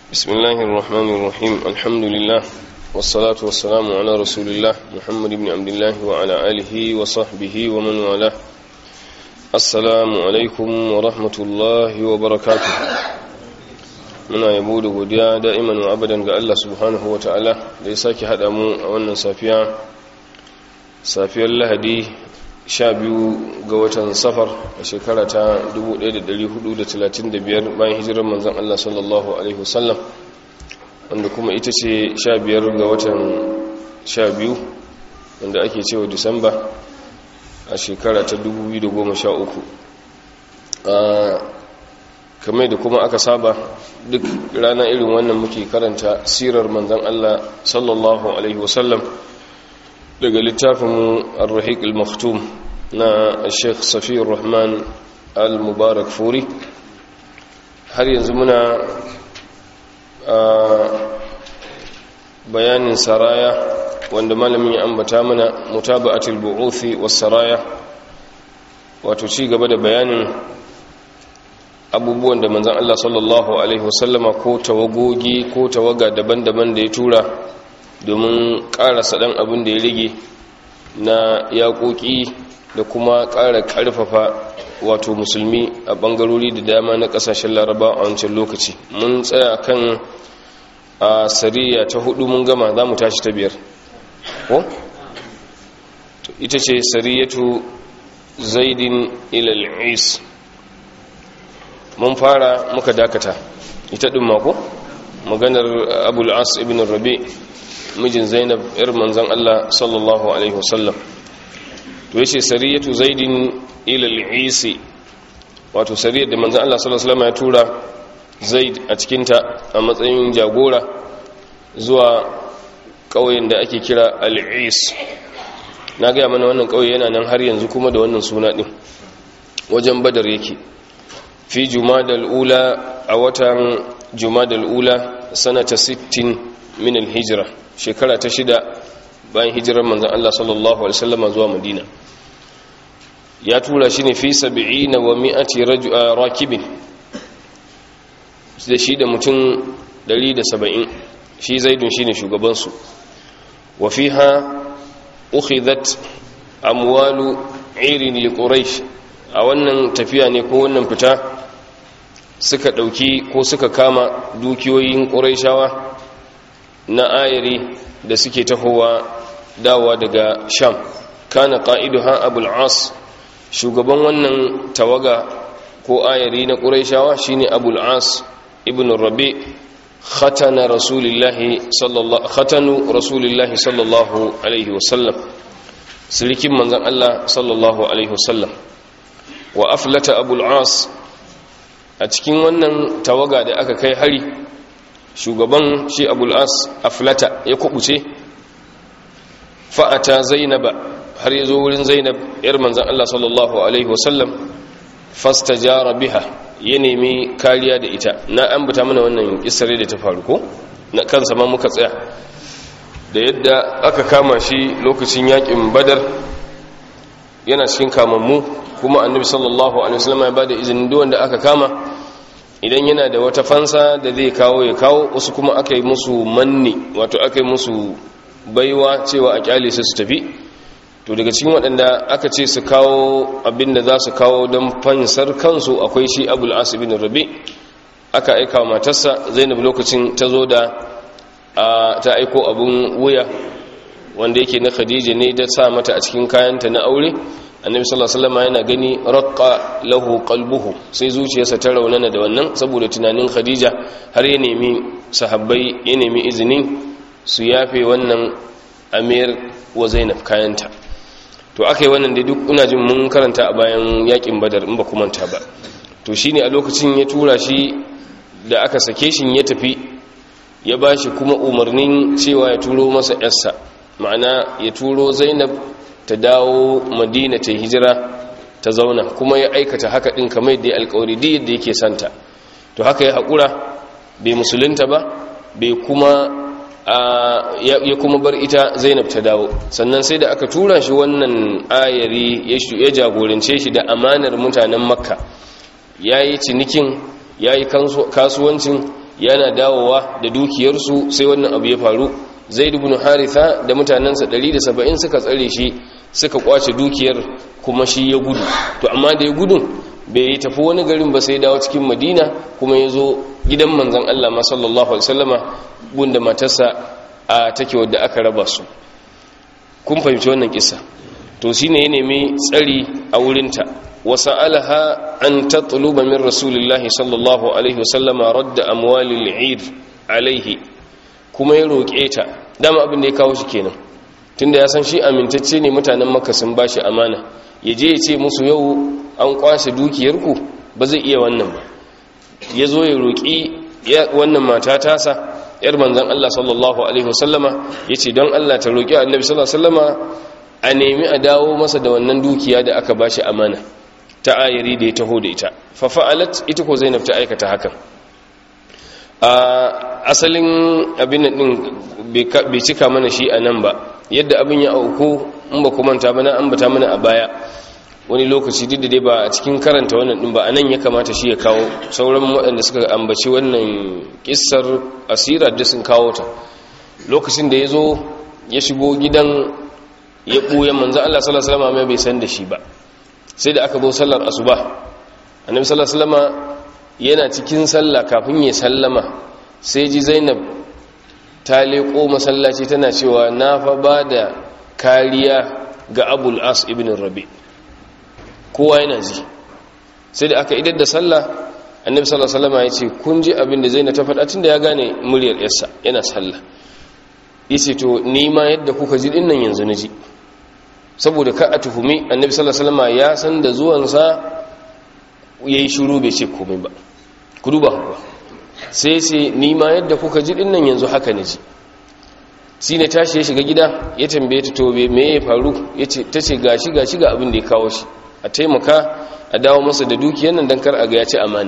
بسم الله الرحمن الرحيم الحمد لله والصلاة والسلام على رسول الله محمد بن عبد الله وعلى آله وصحبه ومن والاه السلام عليكم ورحمة الله وبركاته muna yabo da godiya da'iman wa abadan ga Allah subhanahu wa ta'ala da ya sake haɗa mu a wannan safiya safiyar lahadi 12 ga watan safar a shekara ta 1435 bayan hijirar manzan Allah sallallahu Alaihi wasallam wanda kuma ita ce 15 ga watan 12 wanda ake cewa disamba a shekara ta 2013 kamar da kuma aka saba duk rana irin wannan muke karanta sirar manzan Allah sallallahu Alaihi wasallam daga littafinmu al-rahiq al-maktum na sheikh safiyar rahman al-mubarak furi har yanzu muna a bayanin saraya wanda malamin ya ambata mana mutaba'atul bu'uthi was saraya wato ci gaba da bayanin abubuwan da manzan Allah sallallahu alaihi wasallama ko tawagogi ko tawaga daban-daban da ya tura domin ƙarasa ɗan abin da ya rage na yaƙoƙi da kuma ƙara ƙarfafa wato musulmi a ɓangarori da dama na ƙasashen laraba a wancan lokaci mun tsaya kan a sariya ta hudu mun gama za mu tashi ta biyar ko? ita ce sariyatu zaidin ilal'is mun fara muka dakata ita ɗin mako maganar abul as ibn rabi' mijin zainab yar manzan Allah sallallahu alaihi wasallam to yace sariyatu zaidin ila al-isi wato sariyar da manzan Allah sallallahu alaihi wasallam ya tura zaid a cikin ta a matsayin jagora zuwa ƙauyen da ake kira al-is na ga mana wannan ƙauye yana nan har yanzu kuma da wannan suna din wajen badar yake fi jumadal ula a watan jumadal ula sanata 60 min al-hijra shekara ta shida bayan hijirar manzan Allah sallallahu Alaihi wasallama zuwa madina ya tura shi ne fi sabi'i na wa mi'ati rakibin da shi da mutum 170 shi zaidun shi ne shugabansu wa fi ha ukhidhat amwalu irin liquraish a wannan tafiya ne ko wannan fita suka ɗauki ko suka kama dukiyoyin ƙuraishawa na ayari da suke tahowa dawa daga sham kana ha abul as shugaban wannan tawaga ko ayari na quraishawa shine abul as ibn rabi khatana rasulillahi sallallahu khatanu rasulillahi sallallahu alaihi wasallam sirikin manzon Allah sallallahu alaihi wasallam wa aflata abul as a cikin wannan tawaga da aka kai hari shugaban shi abul as aflata ya kubuce fa'ata zainaba har ya zo wurin zainab yar manzan Allah sallallahu alaihi wasallam fastajara biha ya nemi kariya da ita na ambata mana wannan kisare da ta faru ko na kansa ma muka tsaya da yadda aka kama shi lokacin yakin badar yana cikin kamammu kuma annabi sallallahu alaihi wasallam ya bada izinin duk wanda aka kama idan yana da wata fansa da zai kawo ya kawo wasu kuma aka yi musu manni wato aka yi musu baiwa cewa a kyale su su tafi to daga cikin waɗanda aka ce su kawo abin da za su kawo don fansar kansu akwai shi abul asibin rabi aka aika wa matarsa zainab lokacin ta zo da ta aiko abin wuya wanda yake na khadija ne da sa mata a cikin kayanta na aure annabi sallallahu alaihi wasallam yana gani raqqa lahu qalbuhu sai zuciyarsa ta raunana da wannan saboda tunanin khadija har ya nemi sahabbai ya nemi izinin su yafe wannan amir wa zainab kayanta to akai wannan da duk ina jin mun karanta a bayan yakin badar in ba ku manta ba to shine a lokacin ya tura shi da aka sake shi ya tafi ya bashi kuma umarnin cewa ya turo masa yarsa ma'ana ya turo zainab ta dawo madina ta hijira ta zauna kuma ya aikata haka din kamar yadda alkawari da yadda yake santa to haka ya haƙura bai musulunta ba bai kuma ya kuma bar ita zainab ta dawo sannan sai da aka tura shi wannan ayari ya jagorance shi da amanar mutanen makka ya yi cinikin ya yi kasuwancin yana dawowa da dukiyarsu sai wannan abu ya faru zaid ibn haritha da mutanansa 170 suka tsare shi suka kwace dukiyar kuma shi ya gudu to amma da ya gudun bai tafi wani garin ba sai dawo cikin madina kuma ya zo gidan manzan Allah ma sallallahu alaihi wasallama gunda matarsa a take wadda aka raba su kun fahimci wannan kissa to shine ya nemi tsari a wurinta wasa'alaha an tatluba min rasulillahi sallallahu alaihi wasallama radda amwalil eid alaihi kuma ya roƙe ta dama abin da ya kawo shi kenan tunda ya san shi amintacce ne mutanen makka sun bashi amana ya je ya ce musu yau an kwashe dukiyarku ba zai iya wannan ba ya zo ya roƙi wannan mata tasa yar manzan Allah sallallahu alaihi wasallama ya ce don Allah ta roƙi annabi sallallahu alaihi wasallama a nemi a dawo masa da wannan dukiya da aka bashi amana ta ayari da ya taho da ita fa fa'alat ita ko Zainab ta aikata hakan a asalin abin din bai cika mana shi a nan ba yadda abin ya auku in ba kuma ta bana an bata mana a baya wani lokaci duk da dai ba a cikin karanta wannan din ba a nan ya kamata shi ya kawo sauran waɗanda suka ambaci wannan kissar asira da sun kawo ta lokacin da ya zo ya shigo gidan ya ɓuya manzan Allah sallallahu alaihi wasallam bai san da shi ba sai da aka zo sallar asuba annabi sallallahu alaihi wasallam yana cikin sallah kafin ya sallama sai ji Zainab ta leko masallaci tana cewa na fa ba da kariya ga Abul As ibn Rabi' kowa yana ji sai da aka idar da sallah annabi sallallahu alaihi wasallam ya ce kun ji abin da zaina ta faɗa tunda ya gane muryar yarsa yana sallah yace to ni ma yadda kuka ji dinnan yanzu na ji saboda ka a tuhumi annabi sallallahu alaihi wasallam ya san da zuwan sa yayi shiru bai ce komai ba ku duba kuwa sai sai ni ma yadda kuka ji dinnan yanzu haka na ji shi ne tashi ya shiga gida ya tambaye ta tobe me ya faru yace tace gashi gashi ga abin da ya kawo shi a taimaka a dawo masa da dukiyar nan don kar a ga ya ci amana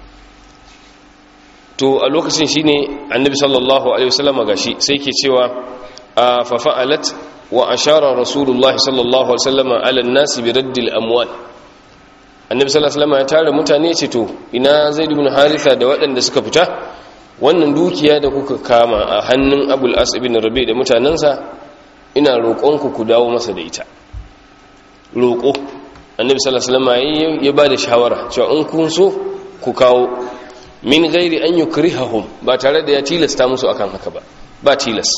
to a lokacin shine annabi sallallahu alaihi wasallam gashi sai ke cewa fa fa'alat wa ashara rasulullahi sallallahu alaihi wasallam ala an-nas bi radd al-amwal annabi sallallahu alaihi wasallam ya tare mutane ce to ina zaid ibn haritha da waɗanda suka fita wannan dukiya da kuka kama a hannun abul as ibn rabi da mutanansa ina roƙonku ku dawo masa da ita roƙo annabi sallallahu alaihi wasallam ya ba da shawara cewa in kun so ku kawo min gairi an yukrihahum ba tare da ya tilasta musu akan haka ba ba tilas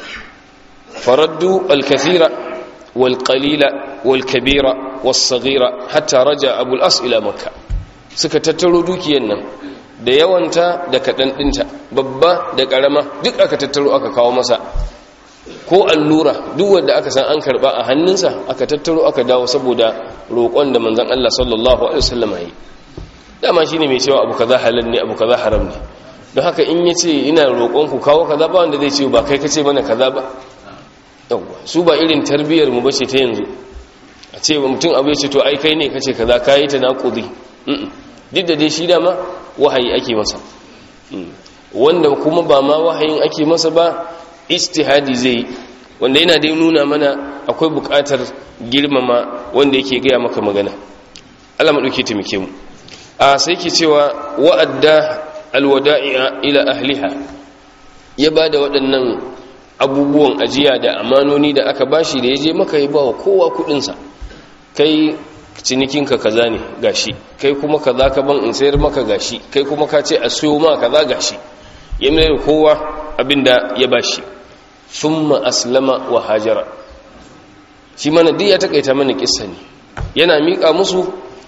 faraddu al-kathira wal qalila wal kabira was saghira hatta raja abul as ila makka suka tattaro dukiyan nan da yawanta da kadan dinta babba da karama duk aka tattaro aka kawo masa ko allura duk wanda aka san an karba a hannunsa aka tattaro aka dawo saboda roƙon da manzon Allah sallallahu alaihi wasallam yi dama shine mai cewa abu kaza halal ne abu kaza haram ne don haka in yace ina roƙon ku kawo kaza ba wanda zai ce ba kai kace mana kaza ba yawa su ba irin tarbiyar mu bace ta yanzu a ce mutum abu ya ce to ai kai ne kace kaza kai ta naqudi duk da dai shi dama wahayi ake masa wanda kuma ba ma wahayin ake masa ba istihadi zai wanda yana dai nuna mana akwai bukatar girmama wanda yake gaya maka magana Allah maɗauke taimake mu a sai ke cewa wa'adda alwada'i'a ila ahliha ya ba da waɗannan abubuwan ajiya da amanoni da aka bashi da ya je maka ya ba wa kowa kuɗinsa kai cinikinka kaza ne gashi kai kuma kaza ka ban in sayar maka gashi kai kuma ka ce a siyo ma kaza gashi ya mai kowa abinda ya bashi thumma aslama wa hajara shi mana duk ya takaita mana kissa ne yana mika musu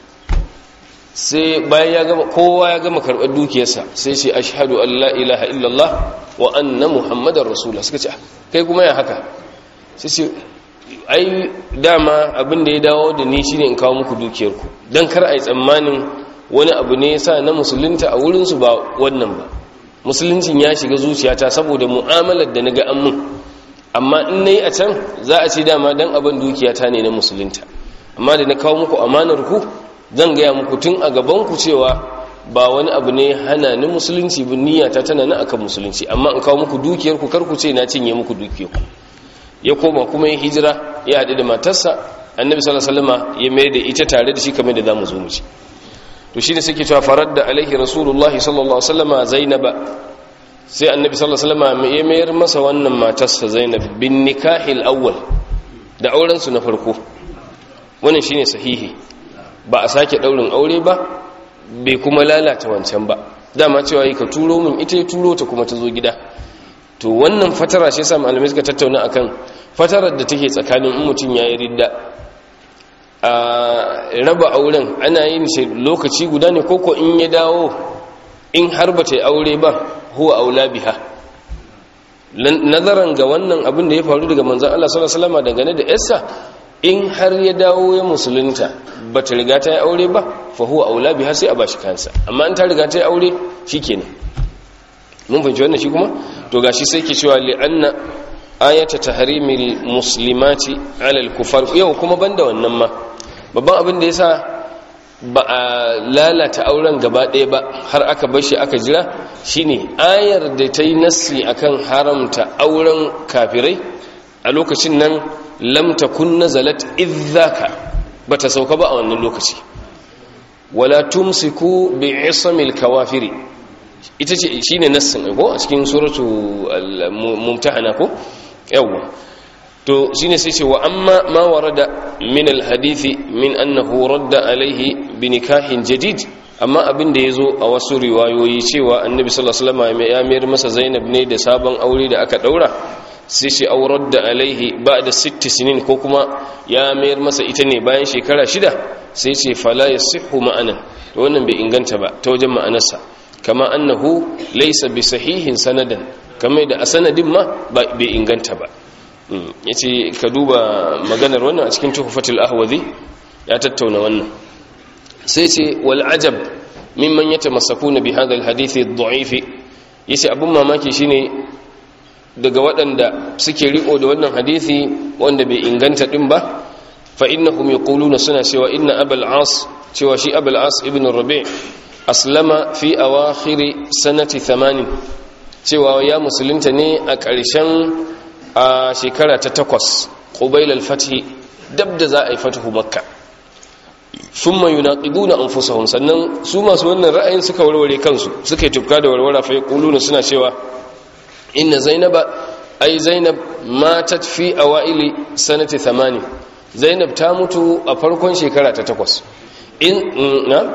sai bayan ya gama kowa ya gama karɓar dukiyarsa sai ce ashhadu an la ilaha illallah wa anna muhammadar rasulullah suka ce kai kuma ya haka sai ce ai dama abin da ya dawo da ni shine in kawo muku dukiyarku dan kar ai tsammanin wani abu ne yasa na musulunta a wurin su ba wannan ba musuluncin ya shiga zuciyata saboda mu'amalar da naga an mun amma in nayi a can za a ce dama dan abin dukiyata ne na musulunta amma da na kawo muku amanar ku zan gaya muku tun a gaban ku cewa ba wani abu ne hana ni musulunci bin niyyata tana nan akan musulunci amma in kawo muku dukiyar ku kar ku ce na cinye muku dukiyar ku ya koma kuma ya hijira ya haɗu da matarsa annabi sallallahu alaihi wasallam ya mai da ita tare da shi kamar da zamu zo mu ci to shine suke cewa faradda alaihi rasulullah sallallahu alaihi wasallam zainaba sai annabi sallallahu alaihi wasallam ya mayar masa wannan matarsa Zainab bin nikahil awwal da auren su na farko wannan shine sahihi ba a sake daurin aure ba bai kuma lalata wancan ba dama cewa yi ka turo min ita ya turo ta kuma ta zo gida to wannan fatara shi yasa malamai suka tattauna akan fatarar da take tsakanin in mutum yayi ridda a raba auren ana yin shi lokaci guda ne koko in ya dawo in har ba ta yi aure ba huwa aula biha nazaran ga wannan abin da ya faru daga manzan Allah sallallahu alaihi wasallam dangane da yarsa in har ya dawo ya musulunta ba ta riga ta yi aure ba fa huwa aula biha sai a bashi kansa amma in ta riga ta yi aure shikenan mun fahimci wannan shi kuma to gashi sai ke cewa li anna ayata tahrimil muslimati ala al-kufar yau kuma banda wannan ma babban abin da yasa ba a lalata auren gaba ɗaya ba har aka bar shi aka jira shine ayar da ta yi nassi akan haramta auren kafirai a lokacin nan lam takun nazalat idzaka bata sauka ba a wannan lokaci wala tumsiku bi isamil kawafiri ita ce shine nassin ko a cikin suratu al-mumtahana ko yawwa to shine sai ce wa amma ma warada min alhadithi min annahu radda alaihi bi nikahin jadid amma abin da yazo a wasu riwayoyi cewa annabi sallallahu alaihi wasallam ya mayar masa Zainab ne da sabon aure da aka daura sai shi aurar da alaihi ba'da sitti sinin ko kuma ya mayar masa ita ne bayan shekara shida sai ce fala yasihhu ma'anan to wannan bai inganta ba ta wajen ma'anarsa kama annahu laysa bi sahihin sanadan kamar da a sanadin ma bai inganta ba ya ce ka duba maganar wannan a cikin tuhufatul ahwazi ya tattauna wannan sai ce wal ajab mimman ya tamassaku na bi hadal hadithi dha'ifi yace abun mamaki shine daga waɗanda suke riko da wannan hadithi wanda bai inganta din ba fa innahum yaquluna suna cewa inna abul as cewa shi abul as ibn rabi' aslama fi awakhir sanati 80 cewa ya musulunta ne a ƙarshen a shekara ta takwas ƙubail al-fatih dab da za a yi fatihu makka sun mai yunaƙidu na amfusahun sannan su masu wannan ra'ayin suka warware kansu suka yi tufka da warwara fa na suna cewa inna zainaba ai zainab matat fi awaili sanati 80 zainab ta mutu a farkon shekara ta takwas in na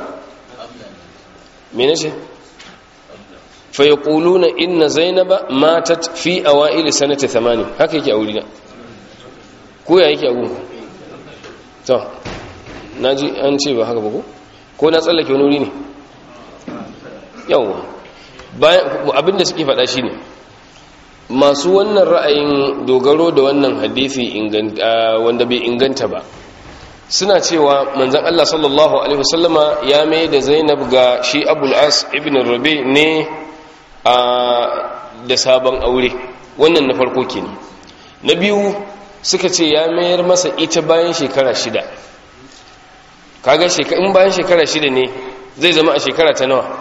mene ce fa yaquluna inna zainaba matat fi awail sanati 80 haka yake aure na ko ya yake agu to naji an ce ba haka ba ko ko na tsallake wani wuri ne yawa bayan abinda suke faɗa shine masu wannan ra'ayin dogaro da wannan hadisi wanda bai inganta ba suna cewa manzon Allah sallallahu alaihi wasallama ya mai da Zainab ga shi Abul As ibn Rabi ne a da sabon aure wannan na farko kenan na biyu suka ce ya mayar masa ita bayan shekara shida kaga in bayan shekara shida ne zai zama a shekara ta nawa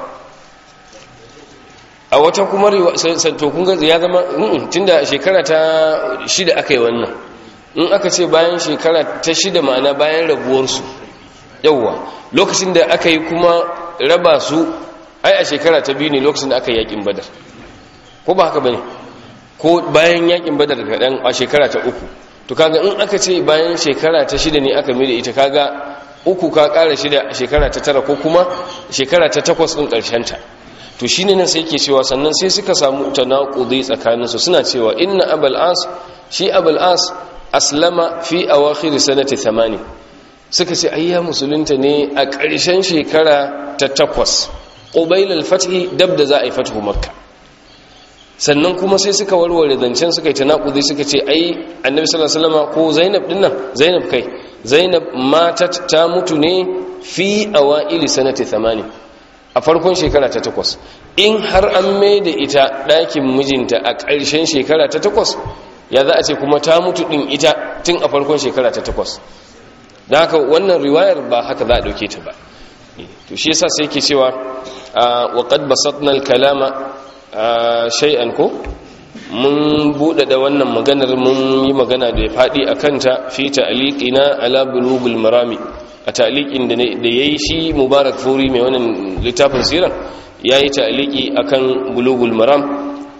a wata kuma to kun ga ya zama tunda shekara ta shida aka yi wannan in aka ce bayan shekara ta shida ma'ana bayan rabuwarsu yauwa lokacin da aka yi kuma raba su ai a shekara ta biyu ne lokacin da aka yi yakin badar ko ba haka bane ko bayan yakin badar kaɗan a shekara ta uku to kaga in aka ce bayan shekara ta shida ne aka mai ita kaga uku ka ƙara shida shekara ta tara ko kuma shekara ta takwas ɗin ƙarshenta to shi ne nan sai ke cewa sannan sai suka samu tanaƙudai tsakaninsu suna cewa inna abul as shi abul as aslama fi awakhir sanati 80 suka ce ayya musulunta ne a ƙarshen shekara ta takwas qubayl al-fath dab da za a yi fathu makka sannan kuma sai suka warware zancen suka yi tanakudi suka ce ai annabi sallallahu alaihi wasallam ko zainab din nan zainab kai zainab matat ta mutu ne fi awaili sanati 80 a farkon shekara ta takwas in har an mai da ita ɗakin mijinta a ƙarshen shekara ta takwas ya za a ce kuma ta mutu ɗin ita tun a farkon shekara ta takwas da haka wannan riwayar ba haka za a ɗauke ta ba to shi yasa sai ke cewa wa qad basatna al-kalama shay'an ko mun buɗe da wannan maganar mun yi magana da ya faɗi a kanta fi ta'liqina ala bulugul marami a ta'liqin da yayi shi mubarak furi mai wannan littafin siran yayi ta'liqi akan bulugul maram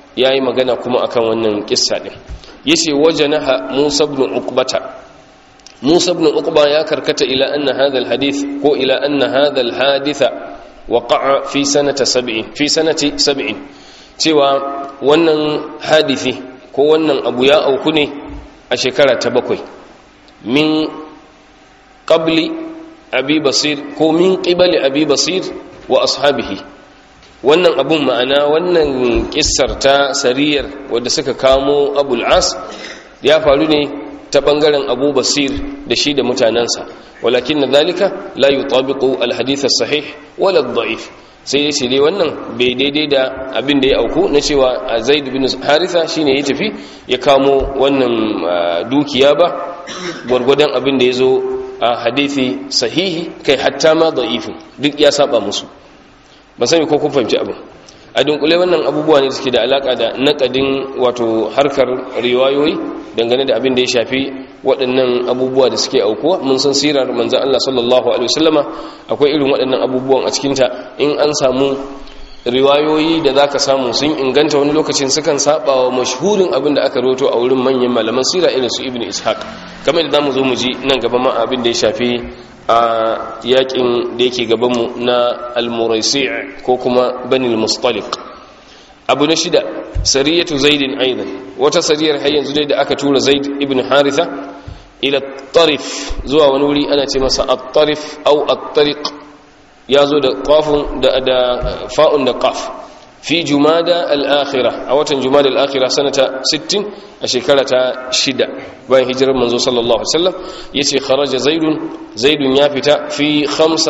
yayi magana kuma akan wannan kissa din yace wajanaha Musa ibn Uqbata Musa ibn Uqba ya karkata ila anna hadha alhadith ko ila anna hadha alhaditha waqa'a fi sanata 70 fi sanati 70 cewa wannan hadisi ko wannan abu ya auku ne a shekara ta bakwai min qabli abi basir ko min qibali abi basir wa ashabihi wannan abun ma'ana wannan kissar ta sariyar wadda suka kamo abul as ya faru ne ta bangaren abu basir da shi da mutanensa walakin na zalika la yutabiqu alhadith as-sahih wala ad-da'if sai dai dai wannan bai daidai da abin da ya auku na cewa zaid bin haritha shine ya tafi ya kamo wannan dukiya ba gwargwadon abin da ya zo a hadithi sahihi kai hatta ma da'ifin duk ya saba musu ban sani ko kun fahimci abin a dunkule wannan abubuwa ne suke da alaka da nakadin wato harkar riwayoyi dangane da abin da ya shafi waɗannan abubuwa da suke aukuwa mun san sirar manzan Allah sallallahu alaihi wasallama akwai irin waɗannan abubuwan a cikinta in an samu riwayoyi da zaka samu sun inganta wani lokacin sukan saba wa mashhurin abin da aka roto a wurin manyan malaman sira irin su ibnu ishaq kamar da zamu zo mu ji nan gaba ma abin da ya shafi a yakin da yake gabanmu na al-muraisi' ko kuma banil mustaliq abu na shida sariyatu zaidin aidan wata sariyar har yanzu dai da aka tura zaid ibn haritha ila tarif zuwa wani wuri ana ce masa at-tarif au at-tariq yazo da qafun da da fa'un da qaf fi jumada al-akhirah a watan jumada al-akhirah sanata 60 a shekara ta shida bayan hijirar manzo sallallahu alaihi wasallam yace kharaja zaidun zaidun ya fita fi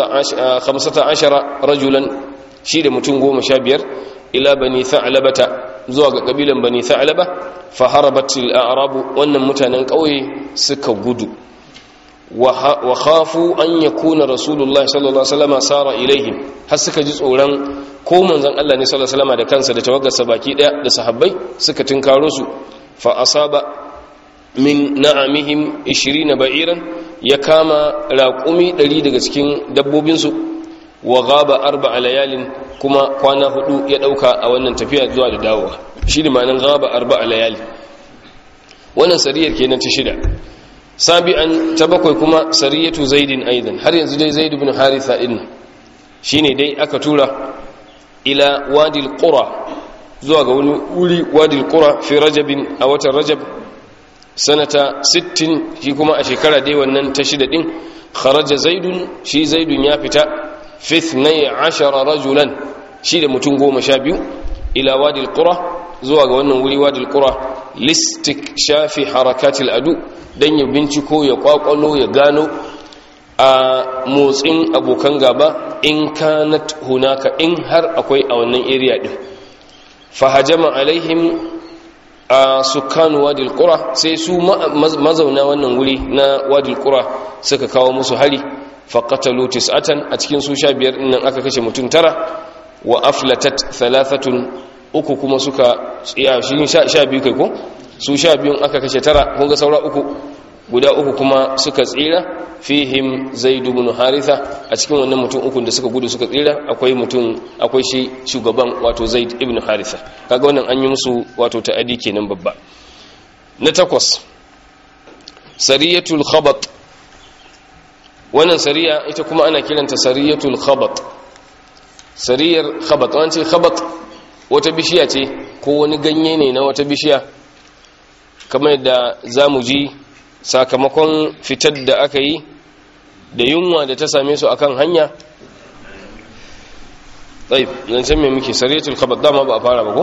15 rajulan shi da mutum 15 ila bani tha'labata zuwa ga kabilan bani tha'laba fa harabat al-a'rab wannan mutanen kauye suka gudu wa khafu an yakuna rasulullahi sallallahu alaihi wasallam sara ilaihim har suka ji tsoron ko manzon Allah ne sallallahu alaihi wasallam da kansa da tawaggarsa baki daya da sahabbai suka tinkaro su fa asaba min na'amihim 20 ba'iran ya kama raqumi 100 daga cikin dabbobin su wa ghaba arba'a layalin kuma kwana hudu ya dauka a wannan tafiya zuwa da dawowa shi ne ma'anar ghaba arba'a layali wannan sariyar kenan ta shida sabi'an ta bakwai kuma sariyatu zaidin aidan har yanzu dai zaid ibn haritha din shine dai aka tura ila wadil qura zuwa ga wani wuri wadil qura fi rajabin a watan rajab sanata 60 shi kuma a shekara dai wannan ta shida din kharaja zaidun shi zaidun ya fita fi 12 rajulan shi da mutum goma sha biyu ila wadil qura zuwa ga wannan wuri wadil qura listik shafi harakatil adu dan ya binciko ya kwakwalo ya gano a motsin abokan gaba in kanat hunaka in har akwai a wannan area din fahajama alaihim a sukanu wadil qura sai su mazauna wannan wuri na wadil qura suka kawo musu hari faqatalu tis'atan a cikin su 15 din nan aka kashe mutum tara wa aflatat thalathatun uku kuma suka tsiya shi 12 kai ko su 12 aka kashe tara kun ga saura uku guda uku kuma suka tsira fihim zaid ibn haritha a cikin wannan mutum uku da suka gudu suka tsira akwai mutum akwai shi shugaban wato zaid ibn haritha kaga wannan an yi musu wato ta'adi kenan babba na takwas sariyatul khabat wannan sariya ita kuma ana kiranta sariyatul khabat sariyar khabat an ce khabat wata bishiya ce ko wani ganye ne na wata bishiya kamar yadda zamu ji sakamakon fitar da aka yi da yunwa da ta same su akan hanya tsaye zancen mai muke sariyatul khabat dama ba a fara ba ko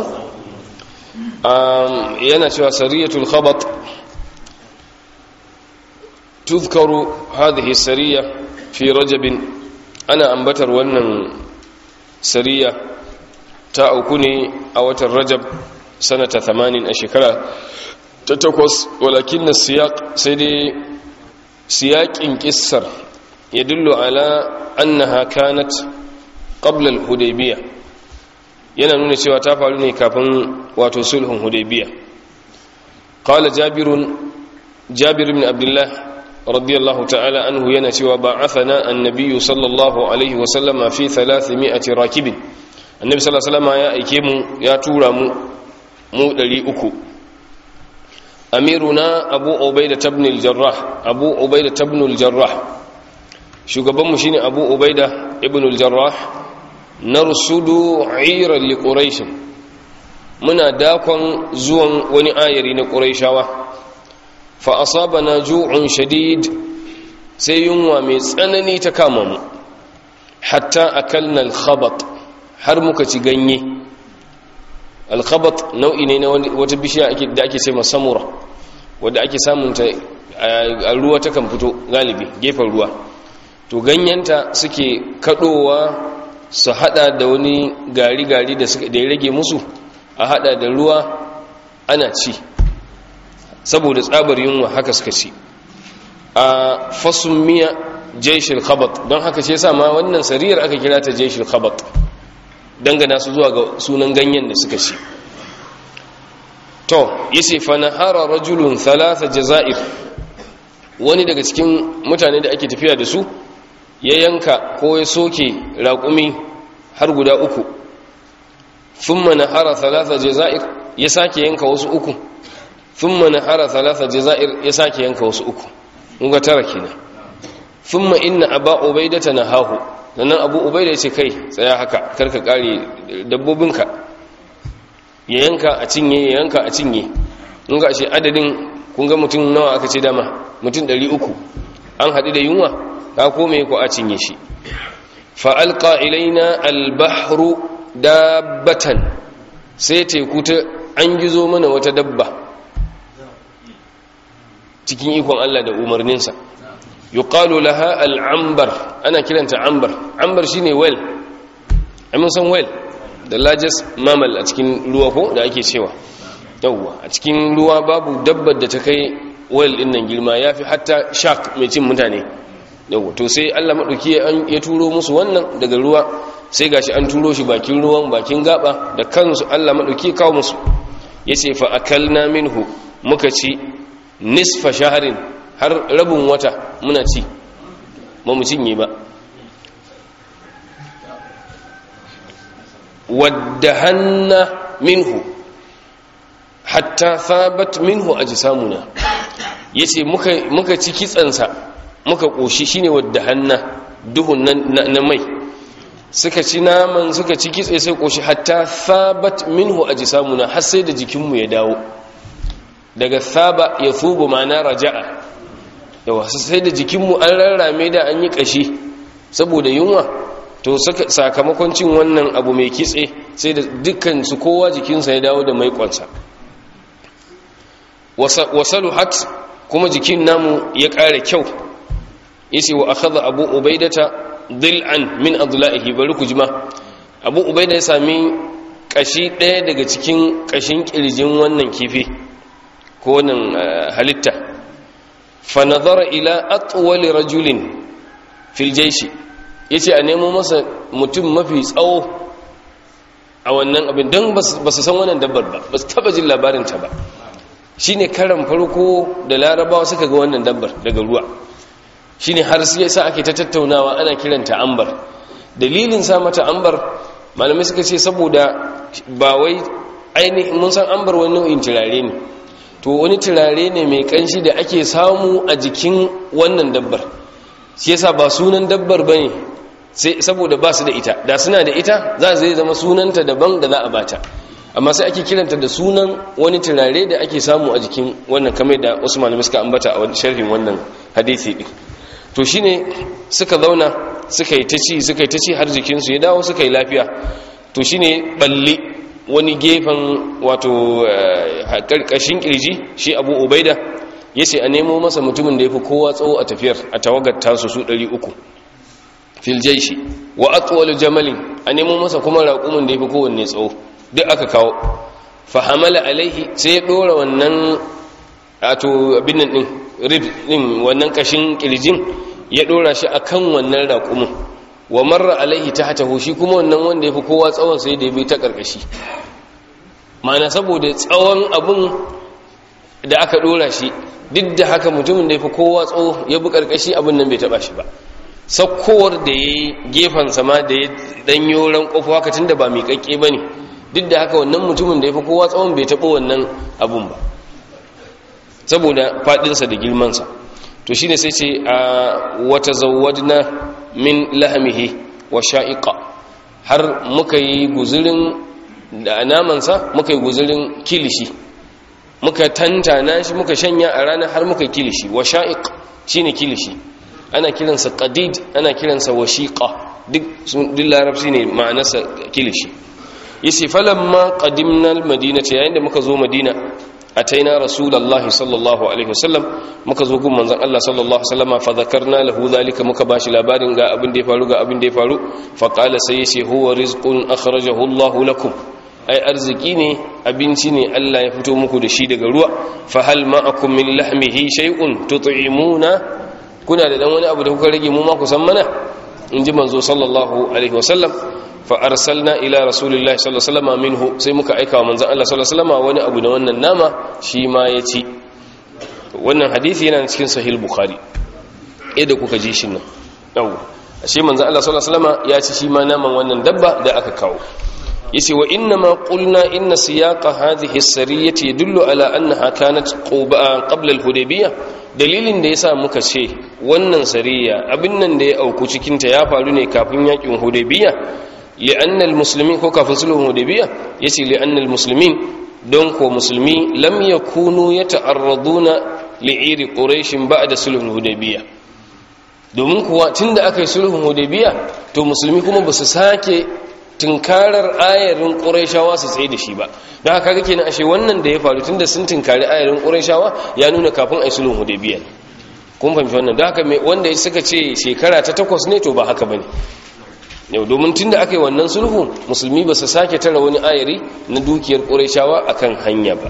yana cewa sariyatul khabat tuzkaru hadhihi sariya fi rajabin ana ambatar wannan sariya ta auku ne a watan rajab sanata 80 a shekara ta takwas walakin na siyaƙ sai dai siyaƙin ƙissar ya dillo ala annaha kanat qabla al-hudaybiyya yana nuna cewa ta faru ne kafin wato sulhun hudaybiyya qala jabirun jabir ibn abdullah radiyallahu ta'ala anhu yana cewa ba'athana an-nabiy sallallahu alaihi wa sallama fi 300 rakibin annabi sallallahu alaihi wa sallama ya aike mu ya tura mu mu ɗari uku amiruna abu ubaida tabnil jarrah abu ubaida tabnul jarrah shugabanmu shine abu ubaida ibnul jarrah narsudu iran li quraish muna dakon zuwan wani ayari na quraishawa fa asabana ju'un shadid sai yunwa mai tsanani ta kama mu hatta akalna al-khabat har muka ci ganye al-khabat nau'i ne na wata bishiya da ake ce samura wadda ake samun ta a ruwa ta kan fito galibi gefen ruwa to ganyenta suke kadowa su hada da wani gari-gari da ya rage musu a hada da ruwa ana ci saboda tsabar yunwa haka suka ci a fasun miya jaishil khabat don haka ce sama wannan sariyar aka kira ta jaishil khabat dangana su zuwa ga sunan ganyen da suka ci to yace fa nahara rajulun thalatha jazair wani daga cikin mutane da ake tafiya da su ya yanka ko ya soke raƙumi har guda uku thumma nahara thalatha jazair ya sake yanka wasu uku thumma nahara thalatha jazair ya sake yanka wasu uku mun ga tara kenan thumma inna aba ubaidata nahahu sannan abu ubaida ya ce kai tsaya haka karka kare dabbobinka ya yanka a cinye ya yanka a cinye mun ga ashe adadin kun ga mutum nawa aka ce dama mutum 300 an haɗu da yunwa ka kome ko a cinye shi fa alqa ilaina albahru dabbatan sai teku ta an gizo mana wata dabba cikin ikon Allah da umarninsa yuqalu laha al'ambar ana kiranta ambar ambar shine well amin san well the largest mammal a cikin ruwa ko da ake cewa yawwa a cikin ruwa babu dabbar da ta kai well din nan girma yafi hatta shark mai cin mutane yawwa to sai Allah madauki ya turo musu wannan daga ruwa sai gashi an turo shi bakin ruwan bakin gaba da kansu Allah madauki kawo musu yace fa akalna minhu muka ci nisfa shaharin har rabin wata muna ci ba mu cinye ba wadda hanna minhu hatta thabat minhu ajsamuna yace muka muka ci kitsansa muka koshi shine wadda hanna duhun na mai suka ci naman suka ci kitse sai koshi hatta thabat minhu ajsamuna har sai da jikinmu ya dawo daga thaba ya thubu ma'ana raja'a yawa sai da jikinmu an rarrame da an yi kashi saboda yunwa to sakamakon cin wannan abu mai kitse sai da dukkan su kowa jikinsa ya dawo da maikonsa wasalu hat kuma jikin namu ya ƙara kyau yace wa akhadha abu ubaidata dil'an min adla'ihi bari ku jima abu ubaida ya sami kashi ɗaya daga cikin kashin kirjin wannan kifi ko wannan halitta fa nazara ila atwali rajulin fil jayshi yace a nemo masa mutum mafi tsawo a wannan abin don ba su san wannan dabbar ba ba su taba jin labarinta ba shine karan farko da larabawa suka ga wannan dabbar daga ruwa shine har sai sa ake ta tattaunawa ana kiranta ambar dalilin sa mata ambar malamai suka ce saboda ba wai ainihin mun san ambar wani nau'in turare ne to wani turare ne mai kanshi da ake samu a jikin wannan dabbar shi yasa ba sunan dabbar bane sai saboda ba su da ita da suna da ita za zai zama sunanta daban da za a bata amma sai ake kiranta da sunan wani turare da ake samu a jikin wannan kamar da wasu malamai suka ambata a sharhin wannan hadisi din to shine suka zauna suka yi ta ci suka yi ta ci har jikinsu ya dawo suka yi lafiya to shine balli wani gefen wato karkashin kirji shi abu ubaida ya ce a nemo masa mutumin da ya fi kowa tsawo a tafiyar a tawagar tasu su 300 fil jaishi wa atwal jamalin a nemo masa kuma raƙumin da ya fi kowanne tsawo duk aka kawo fa hamala alaihi sai ya dora wannan ato abin nan din rib din wannan kashin kirjin ya dora shi akan wannan raƙumin wa marra alaihi tahtahu shi kuma wannan wanda ya fi kowa tsawon sai da ya bi ta karkashi ma'ana saboda tsawon abun da aka dora shi duk da haka mutumin da ya fi kowa tsawo ya bi karkashi abin nan bai taba shi ba sakkowar da ya yi gefen sama da ya danyo ran kofa haka tun da ba mai kakke ba ne duk da haka wannan mutumin da ya fi kowa tsawon bai taɓa wannan abun ba saboda faɗinsa da girmansa to shi ne sai ce a wata zawadna min lahamihi wa sha'iƙa har muka yi guzurin da namansa muka yi guzurin kilishi muka tantana shi muka shanya a ranar har muka kilishi wa sha'iq shi ne kilishi ana kiransa qadid ana kiransa washiqa duk duk larabci ne ma'anarsa kilishi yace falamma qadimna almadinata yayin da muka zo madina ataina rasulullahi sallallahu alaihi wasallam muka zo gun manzon Allah sallallahu alaihi wasallama fa zakarna lahu zalika muka bashi labarin ga abin da ya faru ga abin da ya faru fa qala sai yace huwa rizqun akhrajahu Allah lakum ai arziki ne abinci ne Allah ya fito muku da shi daga ruwa fa hal ma'akum min lahmihi shay'un tut'imuna kuna da dan wani abu da kuka rage mu ma ku san mana inji manzo sallallahu alaihi wasallam fa arsalna ila rasulillahi sallallahu alaihi wasallam minhu sai muka aika wa manzon Allah sallallahu alaihi wasallam wani abu da wannan nama shi ma ya ci wannan hadisi yana cikin sahih bukhari yadda kuka ji shi nan yau ashe manzon Allah sallallahu alaihi wasallam ya ci shi ma naman wannan dabba da aka kawo yace wa inna ma qulna inna siyaqa hadhihi as-sariyati yadullu ala annaha kanat qabla al-hudaybiyah dalilin da yasa muka ce wannan sariya abin nan da ya auku cikin ta ya faru ne kafin yakin hudaybiyah li'anna al-muslimin ko kafin sulhun hudaybiyah yace li'anna al-muslimin don ko musulmi lam yakunu yata'arraduna li'iri quraish ba'da sulhul hudaybiyah domin kuwa tunda aka yi sulhun hudaybiyah to musulmi kuma ba su sake tunkarar ayarin ƙuraishawa su tsaye da shi ba don haka kake na ashe wannan da ya faru tun da sun tunkari ayarin ƙuraishawa ya nuna kafin a yi sulhun hudaybiyah kun fahimci wannan don haka wanda suka ce shekara ta takwas ne to ba haka ba ne yau domin tun da aka yi wannan sulhu musulmi ba su sake tara wani ayari na dukiyar ƙuraishawa a kan hanya ba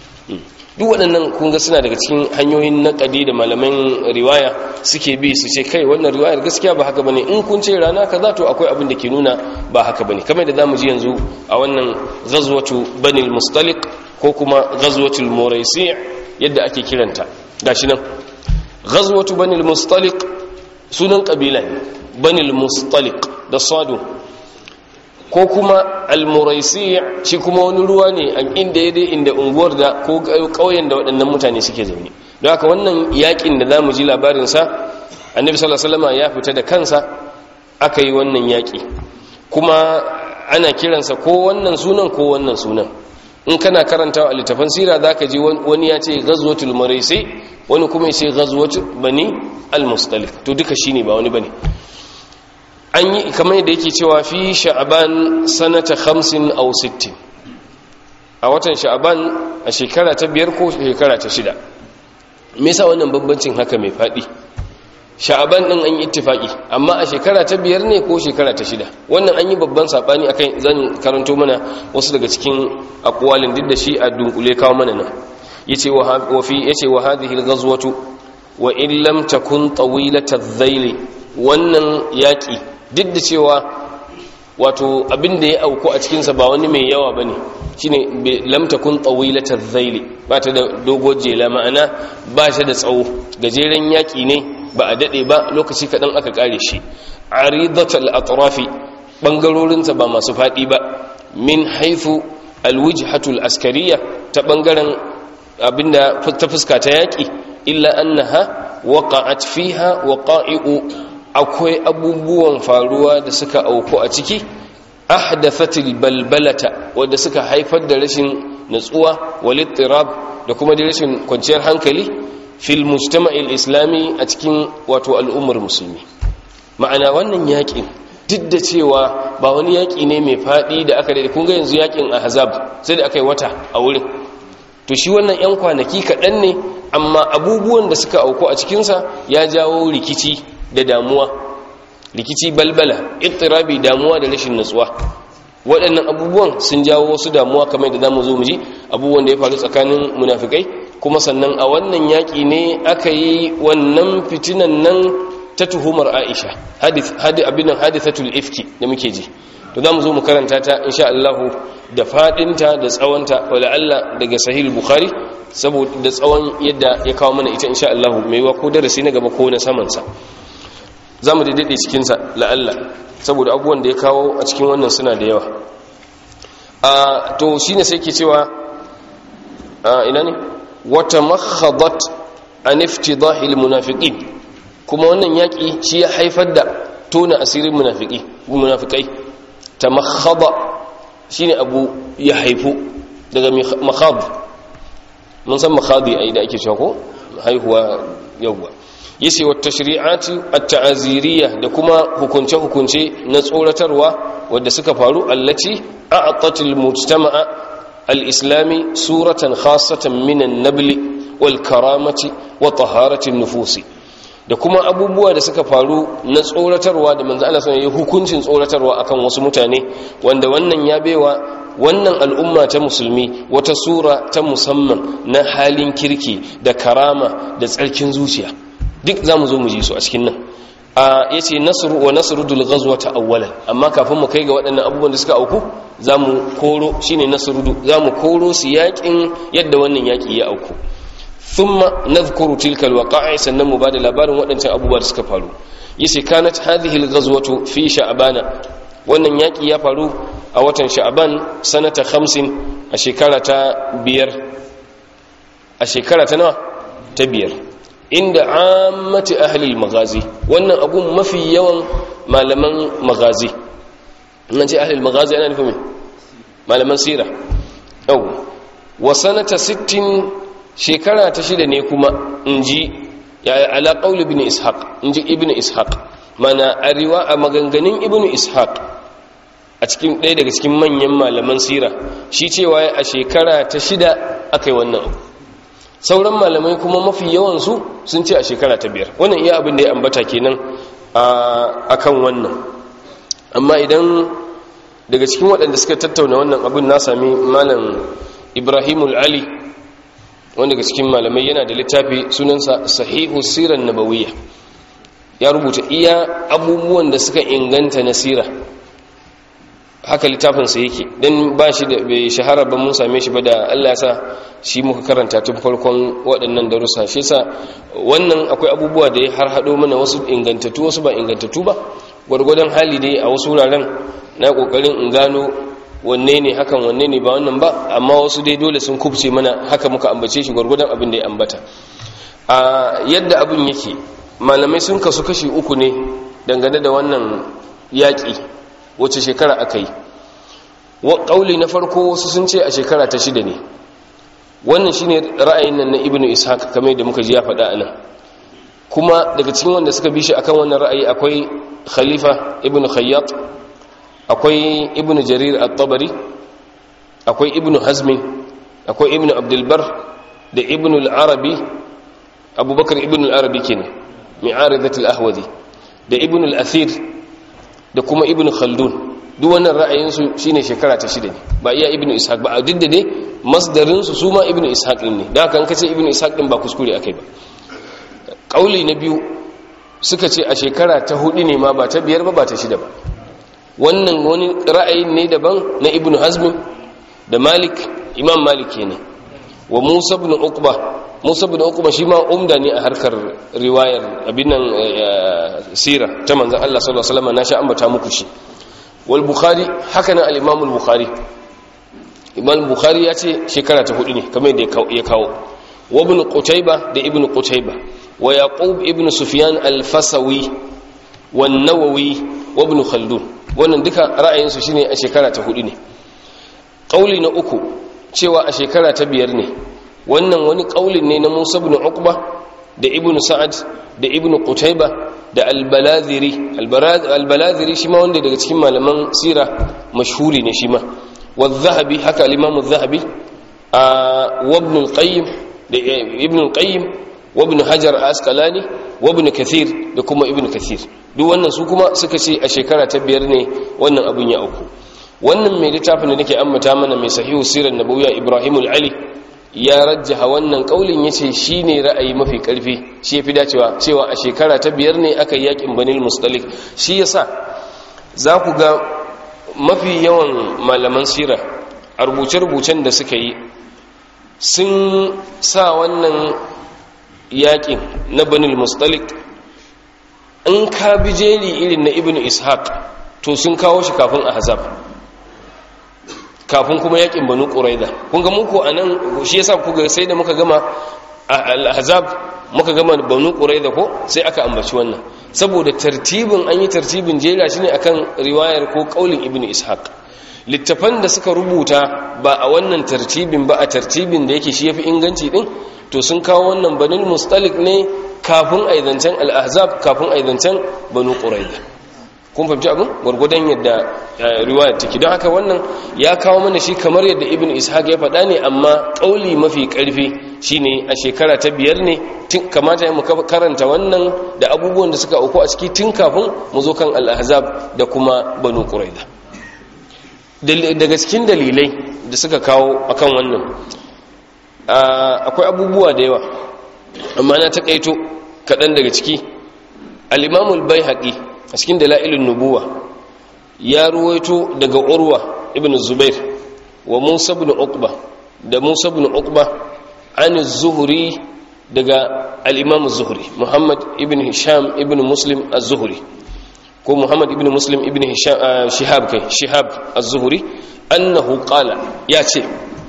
duk waɗannan kunga suna daga cikin hanyoyin naƙadi da malaman riwaya suke bi su ce kai wannan riwayar gaskiya ba haka bane in kun ce rana kaza to akwai abin da ke nuna ba haka bane kamar da zamu ji yanzu a wannan ghazwatu banil mustaliq ko kuma ghazwatul muraisi yadda ake kiranta gashi nan ghazwatu banil mustaliq sunan kabila ne banil mustaliq da sadu ko kuma almuraisi shi kuma wani ruwa ne a inda ya dai inda unguwar da ko ƙauyen da waɗannan mutane suke zaune don haka wannan yakin da za mu ji labarinsa annabi sallallahu alaihi ya fita da kansa aka yi wannan yaƙi kuma ana kiransa ko wannan sunan ko wannan sunan in kana karanta a littafin sira za ka ji wani ya ce ghazwatul muraisi wani kuma ya ce ghazwatul bani al-mustalif to duka shine ba wani bane an yi kamar da yake cewa fi sha'aban sanata 50 aw 60 a watan sha'aban a shekara ta biyar ko shekara ta shida me yasa wannan bambancin haka mai fadi sha'aban din an yi ittifaki amma a shekara ta biyar ne ko shekara ta shida wannan an yi babban sabani akan zan karanto mana wasu daga cikin aqwalin duk da shi a dunkule kawo mana nan yace wa fi yace wa hadhihi al-ghazwatu wa in lam takun tawilata adh wannan yaki duk da cewa wato abin da ya auku a cikinsa ba wani mai yawa ba ne shi ne lamta kun tsawilatar zaili ba ta da dogon jela ma'ana ba shi da tsawo gajeren yaƙi ne ba a daɗe ba lokaci kaɗan aka ƙare shi a ridatal atrafi ɓangarorinsa ba masu faɗi ba min haifu alwujhatul askariya ta ɓangaren abinda ta fuska ta yaƙi illa annaha waqa'at fiha waqa'i'u akwai abubuwan faruwa da suka auku a ciki ahdathatil balbalata wanda suka haifar da rashin natsuwa walittirab da kuma da rashin kwanciyar hankali fil mujtama'il islami a cikin wato al'ummar musulmi ma'ana wannan yakin duk da cewa ba wani yaki ne mai fadi da aka da kun ga yanzu yakin ahzab sai da aka yi wata a wurin to shi wannan yan kwanaki kaɗan ne amma abubuwan da suka auku a cikinsa ya jawo rikici da damuwa rikici balbala ittirabi damuwa da rashin nutsuwa waɗannan abubuwan sun jawo wasu damuwa kamar da zamu zo mu ji abubuwan da ya faru tsakanin munafikai kuma sannan a wannan yaƙi ne aka yi wannan fitinan nan ta tuhumar Aisha hadith hadi abin hadithatul ifki da muke ji to zamu zo mu karanta ta insha Allah da fadinta da tsawonta wala Allah daga sahih bukhari saboda da tsawon yadda ya kawo mana ita insha Allah mai wa ko darasi na gaba ko na saman sa zamu daidai cikin sa la'alla saboda abubuwan da ya kawo a cikin wannan suna da yawa a to shine sai ke cewa ina ne wata makhadat an iftidahil munafiqin kuma wannan yaki shi ya haifar da tona asirin munafiki munafikai tamakhada shine abu ya haifu daga makhad mun san makhadi ai da ake cewa ko haihuwa yawwa yace wa tashri'ati at-ta'aziriyya da kuma hukunce hukunce na tsoratarwa wanda suka faru allati a'tat al-mujtama'a al-islami suratan khassatan min an-nabl wal karamati wa taharati an-nufusi da kuma abubuwa da suka faru na tsoratarwa da manzo Allah sallallahu alaihi hukuncin tsoratarwa akan wasu mutane wanda wannan ya baiwa wannan al'umma ta musulmi wata sura ta musamman na halin kirki da karama da tsarkin zuciya duk zamu zo mu ji su a cikin nan a yace nasru wa nasrudul ghazwata awwalan amma kafin mu kai ga waɗannan abubuwan da suka auku zamu koro shine nasrudu zamu koro su yakin yadda wannan yaki ya auku thumma nadhkuru tilka alwaqa'i sannan mu bada labarin waɗancan abubuwa da suka faru yace kanat hadhihi alghazwatu fi sha'bana wannan yaki ya faru a watan sha'ban sanata 50 a shekara ta biyar a shekara ta nawa ta biyar inda ammati ahli almaghazi wannan abun mafi yawan malaman maghazi nan ce ahli almaghazi ana nufin malaman sira yau wa sanata 60 shekara ta shida ne kuma in ji ala ƙaul ibn ishaq in ji ibn ishaq mana a riwa a maganganun ibn ishaq a cikin ɗaya daga cikin manyan malaman sira shi cewa a shekara ta shida aka yi wannan abu sauran malamai kuma mafi yawansu sun ce a shekara ta biyar wannan iya abin da ya ambata kenan a kan wannan amma idan daga cikin waɗanda suka tattauna wannan abin na sami malam ibrahimul ali wanda daga cikin malamai yana da littafi sunansa sahihu siran nabawiyya ya rubuta iya abubuwan da suka inganta na sira haka littafinsa yake don ba shi da bai shahara ba mun same shi ba da allah ya sa shi muka karanta tun farkon waɗannan darussa shi sa wannan akwai abubuwa da ya har haɗo mana wasu ingantattu wasu ba ingantattu ba gwargwadon hali dai a wasu wuraren na ƙoƙarin in gano wanne ne hakan wanne ne ba wannan ba amma wasu dai dole sun kubce mana haka muka ambace shi gwargwadon abin da ya ambata a yadda abin yake malamai sun kasu kashi uku ne dangane da wannan yaƙi wace shekara aka yi ƙauli na farko wasu sun ce a shekara ta shida ne wannan shine ra'ayin nan na ibnu ishaq kamar yadda muka ji ya faɗa anan kuma daga cikin wanda suka bi shi akan wannan ra'ayi akwai khalifa ibnu khayyat akwai ibnu jarir at-tabari akwai ibnu hazmi akwai ibnu abdulbar da ibnu al-arabi abubakar ibnu al-arabi kenan mi'aridat al-ahwadi da ibnu al-athir da kuma ibnu khaldun duk wannan ra'ayinsu shine shekara ta shida ne ba iya ibnu ishaq ba duk da dai masdarin su su ma ibnu ishaq din ne da haka an kace ibnu ishaq din ba kuskure akai ba kauli na biyu suka ce a shekara ta hudu ne ma ba ta biyar ba ba ta shida ba wannan wani ra'ayin ne daban na ibn hazmin da malik imam malik ne wa musa ibn uqba musa ibn uqba shi ma umda ne a harkar riwayar abin nan sira ta manzon Allah sallallahu alaihi wasallam na sha ambata muku shi wal bukhari haka nan al imam al bukhari imam bukhari ya ce shekara ta hudu ne kamar yadda ya kawo wa ibn qutayba da ibn qutayba wa yaqub ibn sufyan al fasawi wan nawawi wa ibn khaldun wannan duka ra'ayinsu shine a shekara ta hudu ne ƙauli na uku cewa a shekara ta biyar ne wannan wani ƙaulin ne na musa ibn uqba da ibn sa'ad da ibn qutayba da al-baladhiri al-baladhiri shi ma wanda daga cikin malaman sira mashhuri ne shi ma wa zahabi haka al-imam az-zahabi wa ibn al-qayyim da ibn al-qayyim wa ibn hajar asqalani wa ibn kathir da kuma ibn kathir duk wannan su kuma suka ce a shekara ta biyar ne wannan abun ya auku wannan mai littafin da nake ambata mana mai sahihu sirar nabawiyya ibrahim ali ya rajjaha wannan kaulin yace shine ra'ayi mafi karfi shi yafi dacewa cewa a shekara ta biyar ne aka yakin banil mustalik shi yasa za ku ga mafi yawan malaman sira a rubuce-rubucen da suka yi sun sa wannan yakin na banil mustalik in ka bi jeri irin na ibn ishaq to sun kawo shi kafin ahzab kafin kuma yakin banu quraiza kun ga muku anan shi yasa kuga sai da muka gama al-ahzab muka gama banu quraiza ko sai aka ambaci wannan saboda tartibin an yi tartibin jera shi ne akan riwayar ko kaulin ibnu ishaq littafan da suka rubuta ba a wannan tartibin ba a tartibin da yake shi yafi inganci din to sun kawo wannan banul mustalik ne kafin aizancen al-ahzab kafin aizancen banu quraiza kun fahimci abin gwargwadon yadda riwayar take don haka wannan ya kawo mana shi kamar yadda ibn ishaq ya faɗa ne amma ƙauli mafi ƙarfi shine a shekara ta biyar ne kamata mu karanta wannan da abubuwan da suka auku a ciki tun kafin mu zo kan al-ahzab da kuma banu quraiza daga cikin dalilai da suka kawo akan wannan akwai abubuwa da yawa amma na taƙaito kaɗan daga ciki al-imamul baihaqi a cikin dala'ilin nubuwa ya ruwaito daga urwa ibn zubair wa musa ibn uqba da musa ibn uqba an zuhri daga al-imam az-zuhri muhammad ibn hisham ibn muslim az-zuhri ko muhammad ibn muslim ibn hisham shihab kai shihab az-zuhri annahu qala ya ce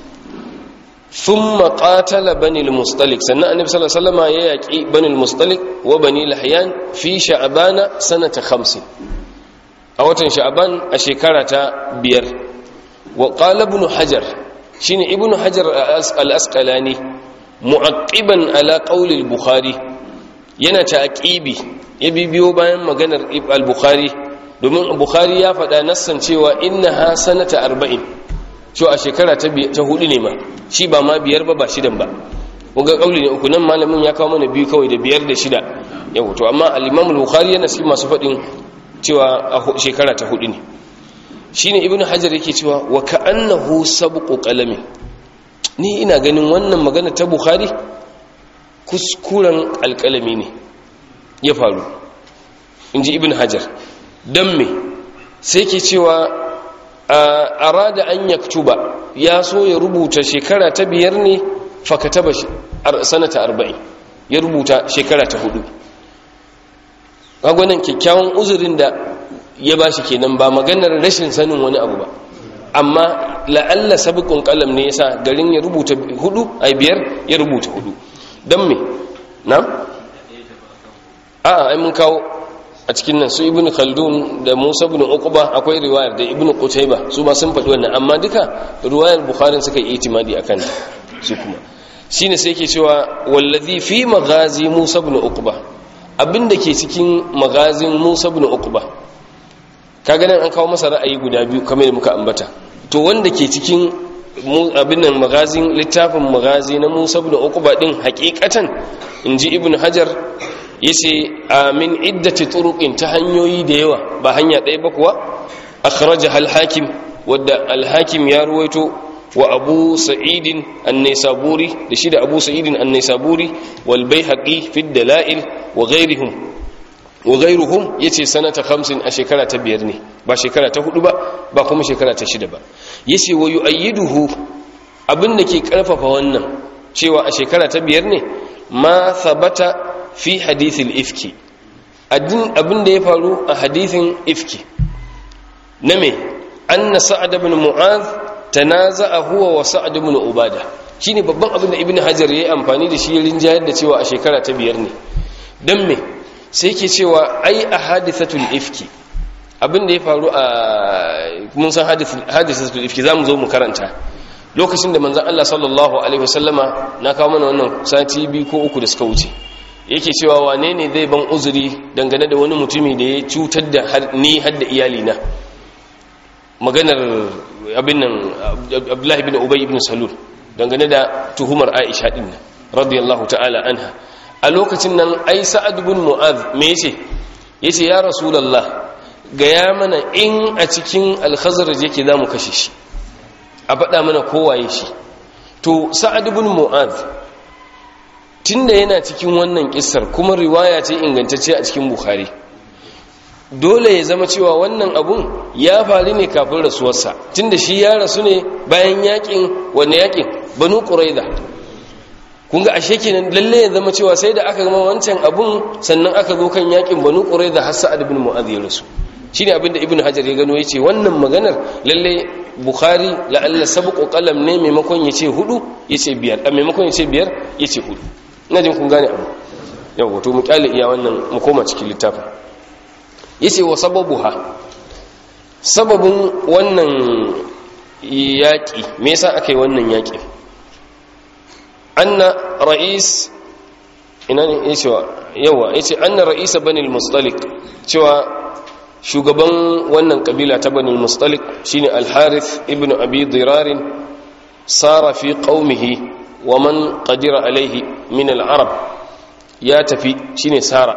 ثم قاتل بني المصطلق سنة النبي صلى الله عليه وسلم يأكي بني المصطلق وبني لحيان في شعبان سنة خمس أوتن شعبان أشكرة بير وقال ابن حجر شين ابن حجر الأسقلاني معقبا على قول البخاري yana taqibi ya bibiyo bayan maganar al-bukhari domin bukhari ya faɗa nassan cewa innaha sanata arba'in cewa a shekara ta hudu ne ma shi ba ma biyar ba ba shidan ba kunga kauli ne uku nan malamin ya kawo mana biyu kawai da biyar da shida yau to amma al-imam al-bukhari yana cikin masu faɗin cewa a shekara ta hudu ne shine ibnu hajar yake cewa wa ka'annahu sabqu qalami ni ina ganin wannan magana ta bukhari kuskuren alƙalami ne ya faru inji ibnu hajar dan me sai ke cewa arada an yaktuba ya so ya rubuta shekara ta biyar ne fakataba sanata arba'in ya rubuta shekara ta hudu kagwanan kyakkyawan uzurin da ya ba shi kenan ba maganar rashin sanin wani abu ba amma la'alla sabiqun qalam ne yasa garin ya rubuta hudu ai biyar ya rubuta hudu dan me na a ai mun kawo a cikin nan su ibnu khaldun da musa ibn uqba akwai riwayar da ibnu qutayba su ba sun faɗi wannan amma duka riwayar bukhari suka yi itimadi akan su kuma shine sai yake cewa wallazi fi maghazi musa ibn uqba abinda ke cikin magazin musa ibn uqba kaga nan an kawo masa ra'ayi guda biyu kamar da muka ambata to wanda ke cikin abin nan magazin littafin magazi na musa ibn uqba din hakikatan inji ibn hajar yace amin iddati turuqin ta hanyoyi da yawa ba hanya ɗaya ba kuwa akhrajaha al-hakim wadda al-hakim ya ruwaito wa abu sa'idin an-naisaburi da shi da abu sa'idin an-naisaburi wal baihaqi fi dalail wa ghayrihim wa ghayruhum yace sanata 50 a shekara ta biyar ne ba shekara ta hudu ba ba kuma shekara ta shida ba yace wa yu'ayyiduhu abinda ke karfafa wannan cewa a shekara ta biyar ne ma thabata fi hadithil ifki abin da ya faru a hadithin ifki na me anna sa'ad ibn mu'adh tanaza'a huwa wa sa'ad ibn ubada shine babban abin da ibn hajar yayi amfani da shi rinjayar da cewa a shekara ta biyar ne dan me sai yake cewa ai a hadithatul ifki abin da ya faru a mun san hadithatul ifki zamu zo mu karanta lokacin da manzon Allah sallallahu alaihi wasallama na kawo mana wannan sati biyu ko uku da suka wuce yake cewa wane ne zai ban uzuri dangane da wani mutumi da ya cutar da ni hadda iyalina maganar abin nan abdullahi bin ubay ibn salul dangane da tuhumar aisha din nan radiyallahu ta'ala anha a lokacin nan ai sa'ad bin mu'adh me yace yace ya rasulullah gaya mana in a cikin al-khazraj yake zamu kashe shi a faɗa mana kowaye shi to sa'ad bin mu'adh tunda yana cikin wannan kissar kuma riwaya ce ingantacce a cikin bukhari dole ya zama cewa wannan abun ya faru ne kafin rasuwarsa tunda shi ya rasu ne bayan yakin wanne yakin banu quraiza kun ga ashe kenan lalle ya zama cewa sai da aka gama wancan abun sannan aka zo kan yakin banu quraiza har sa'ad ibn mu'adh ya rasu shine abin da ibnu hajar ya gano yace wannan maganar lalle bukhari la'alla sabqu qalam ne maimakon ya ce hudu ya ce biyar a maimakon ya ce biyar ya ce hudu ina jin kun gane abu yau wato mu kyale iya wannan mu koma cikin littafin ya ce wa sababuha sababin wannan yaƙi me yasa aka yi wannan yaƙi anna ra'is ina ne ya cewa yawa ya ce anna ra'isa banil mustalik cewa shugaban wannan kabila ta banil mustalik shine al-harith ibn abi dirarin sara fi qaumihi wa man qadira alaihi min al-arab ya tafi shine sara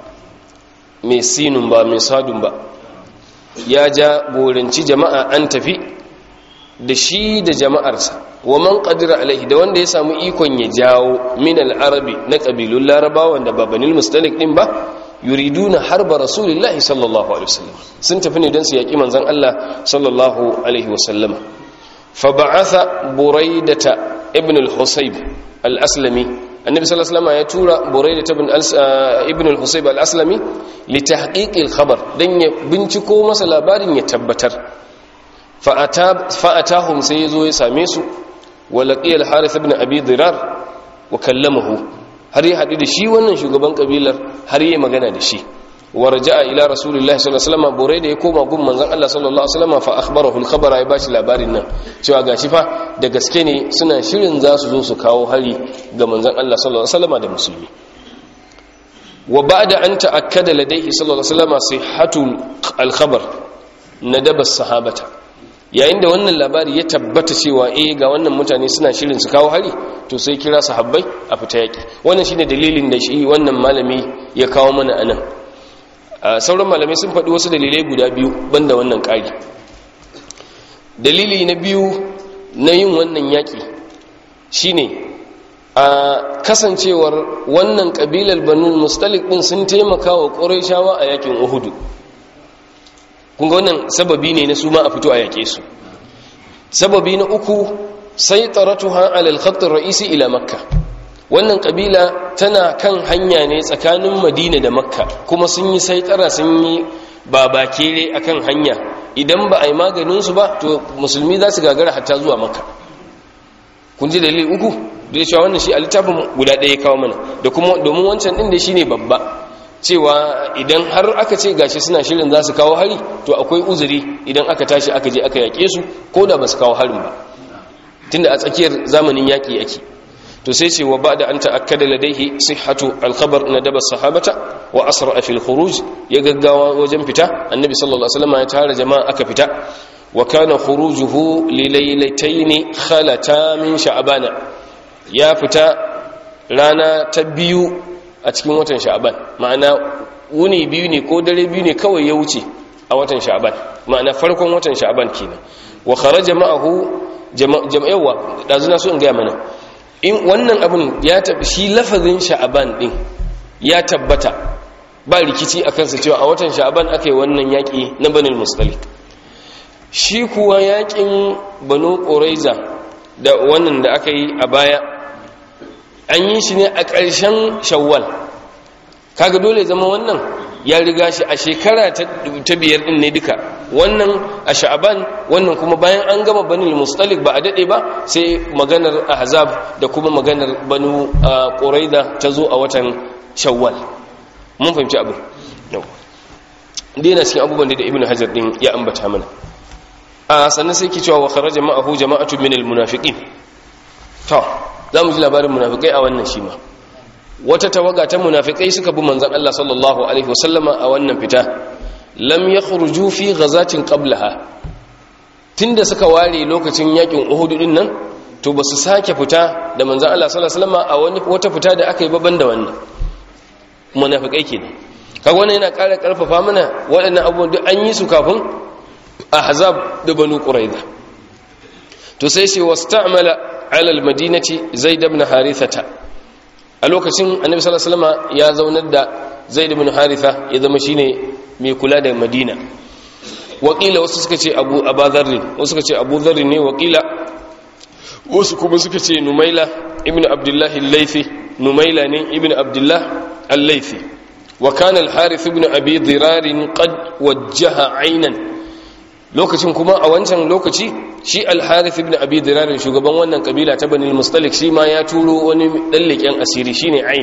mai sinun ba mai sadun ba ya ja goranci jama'a an tafi da shi da jama'arsa wa man qadira alaihi da wanda ya samu ikon ya jawo min al-arabi na kabilun larabawa wanda ba banil mustalik din ba yuriduna harba rasulillahi sallallahu alaihi wasallam sun tafi ne don su yaki manzon Allah sallallahu alaihi wasallam fa ba'atha buraidata ibn al-husayb al-aslami annabi sallallahu alaihi wasallam ya tura buraidata ibn al-husayb al-aslami li tahqiq al-khabar dan ya binciko masa labarin ya tabbatar fa atahum sai yazo ya same su wa laqiya al-harith ibn abi dirar wa kallamahu har ya haɗu da shi wannan shugaban ƙabilar har yi magana da shi warja ila rasulullahi sallallahu alaihi wasallam bore da ya koma gun manzon Allah sallallahu alaihi wasallam fa akhbarahu al-khabara ya bashi labarin nan cewa gashi fa da gaske ne suna shirin za su zo su kawo hari ga manzon Allah sallallahu alaihi wasallam da musulmi wa ba'da an ta'akkada ladayhi sallallahu alaihi wasallam sihhatu al-khabar nadaba sahabata yayin da wannan labari ya tabbata cewa eh ga wannan mutane suna shirin su kawo hari to sai kira sahabbai a fita yaki wannan shine dalilin da shi wannan malami ya kawo mana anan sauran malamai sun faɗi wasu dalilai guda biyu banda wannan ƙari dalili na biyu na yin wannan yaki shine a kasancewar wannan ƙabilar banu mustalik din sun taimaka wa ƙurayshawa a yakin uhudu kunga wannan sababi ne na su ma a fito a yake su sababi na uku sai taratuha alal khatt ra'isi ila makka wannan kabila tana kan hanya ne tsakanin madina da makka kuma sun yi saitara sun yi babakere akan hanya idan ba a yi maganin su ba to musulmi za su gagara hatta zuwa makka kun ji dalili uku da cewa wannan shi a littafin guda ɗaya kawo mana da kuma domin wancan ɗin da shi ne babba cewa idan har aka ce gashi suna shirin za su kawo hari to akwai uzuri idan aka tashi aka je aka yaƙe su ko da ba su kawo harin ba tunda a tsakiyar zamanin yaƙi yake to sai ce wa ba da an ta'akkada ladaihi sihhatu alkhabar na daba sahabata wa asra fil khuruj ya gaggawa wajen fita annabi sallallahu alaihi wasallam ya tara jama'a aka fita wa kana khurujuhu li laylatayn khalata min sha'bana ya fita rana ta biyu a cikin watan sha'ban ma'ana wuni biyu ne ko dare biyu ne kawai ya wuce a watan sha'ban ma'ana farkon watan sha'ban kenan wa kharaja ma'ahu jama'awa dazuna so in ga mana in wannan abin ya tabi shi lafazin sha'ban din ya tabbata ba rikici akan sa cewa a watan sha'ban akai wannan yaki na banil mustalik shi kuwa yakin banu quraiza da wannan da aka yi a baya an yi shi ne a ƙarshen shawwal kaga dole zama wannan ya riga shi a shekara ta biyar din ne duka wannan a sha'aban wannan kuma bayan an gama banil mustalik ba a daɗe ba sai maganar ahzab da kuma maganar banu ƙuraida ta zo a watan shawwal mun fahimci abin dai cikin abubuwan da ibn hajar din ya ambata mana a sannan sai ke cewa wa kharaja ma'ahu jama'atu min al-munafiqin to za mu ji labarin munafikai a wannan shi ma wata tawaga ta munafikai suka bi manzan Allah sallallahu alaihi wasallama a wannan fita lam yakhruju fi ghazatin qablaha tunda suka ware lokacin yakin Uhud din nan to basu sake fita da manzan Allah sallallahu alaihi wasallama a wani wata fita da aka yi baban da wannan munafikai kenan kaga wannan yana ƙara ƙarfafa mana waɗannan abubuwan duk an yi su kafin ahzab da banu quraiza to sai sai wasta'mala ala almadinati zaid ibn harithata a lokacin annabi sallallahu alaihi wasallam ya zaunar da zaid ibn haritha ya zama shine mai kula da madina wakila wasu suka ce abu abadharri wasu suka ce abu dharri ne wakila wasu kuma suka ce numaila ibn abdullah al-laythi numaila ne ibn abdullah al-laythi wa kana al-harith ibn abi dirar qad wajjaha aynan lokacin kuma a wancan lokaci shi al-harith ibn abi dirar shugaban wannan kabila ta bani al-mustalik shi ma ya turo wani dan leken asiri shine ain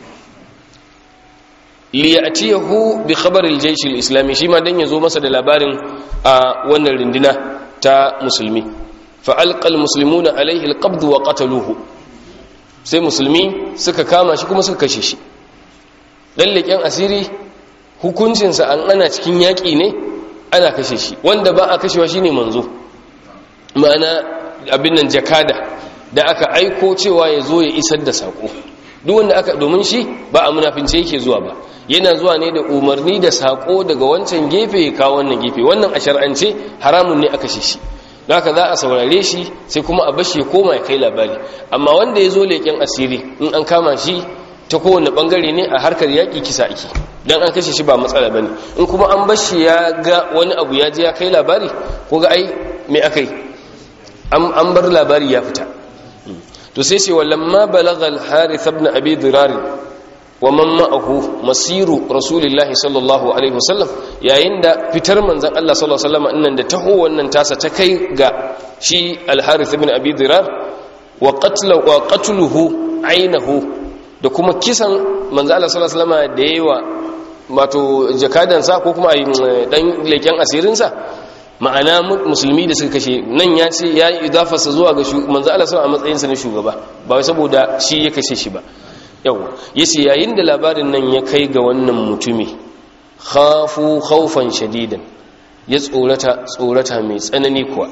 liyatiyahu bi khabar al-jaysh al-islami shi ma dan yazo masa da labarin a wannan rindina ta musulmi fa alqa al-muslimuna alayhi al-qabd wa qataluhu sai musulmi suka kama shi kuma suka kashe shi dan leken asiri hukuncinsa an ana cikin yaƙi ne ana kashe shi wanda ba a kashewa shine manzo ma'ana abin nan jakada da aka aiko cewa ya zo ya isar da sako duk wanda aka domin shi ba a munafince yake zuwa ba yana zuwa ne da umarni da sako daga wancan gefe ya kawo wannan gefe wannan a shar'ance haramun ne aka shi don haka za a saurare shi sai kuma a bashi ya koma ya kai labari amma wanda ya zo leƙen asiri in an kama shi ta kowane bangare ne a harkar yaƙi kisa ake don an kashe shi ba matsala ba ne in kuma an bashi ya ga wani abu ya je ya kai labari ko ga ai me aka yi an bar labari ya fita to sai ce walamma balagha al-harith ibn abi dirar wa man ma'ahu masiru rasulillahi sallallahu alaihi wasallam yayin da fitar manzon Allah sallallahu alaihi wasallam innan da taho wannan tasa ta kai ga shi al-harith ibn abi dirar wa qatlu wa qatluhu ainahu da kuma kisan manzon Allah sallallahu alaihi wasallam da yawa wato jakadansa ko kuma dan leken asirinsa ma'ana musulmi da suka kashe nan ya ce ya yi idafarsa zuwa ga manzo Allah a matsayinsa na shugaba ba wai saboda shi ya kashe shi ba yawa yace yayin da labarin nan ya kai ga wannan mutumi khafu khawfan shadidan ya tsorata tsorata mai tsanani kuwa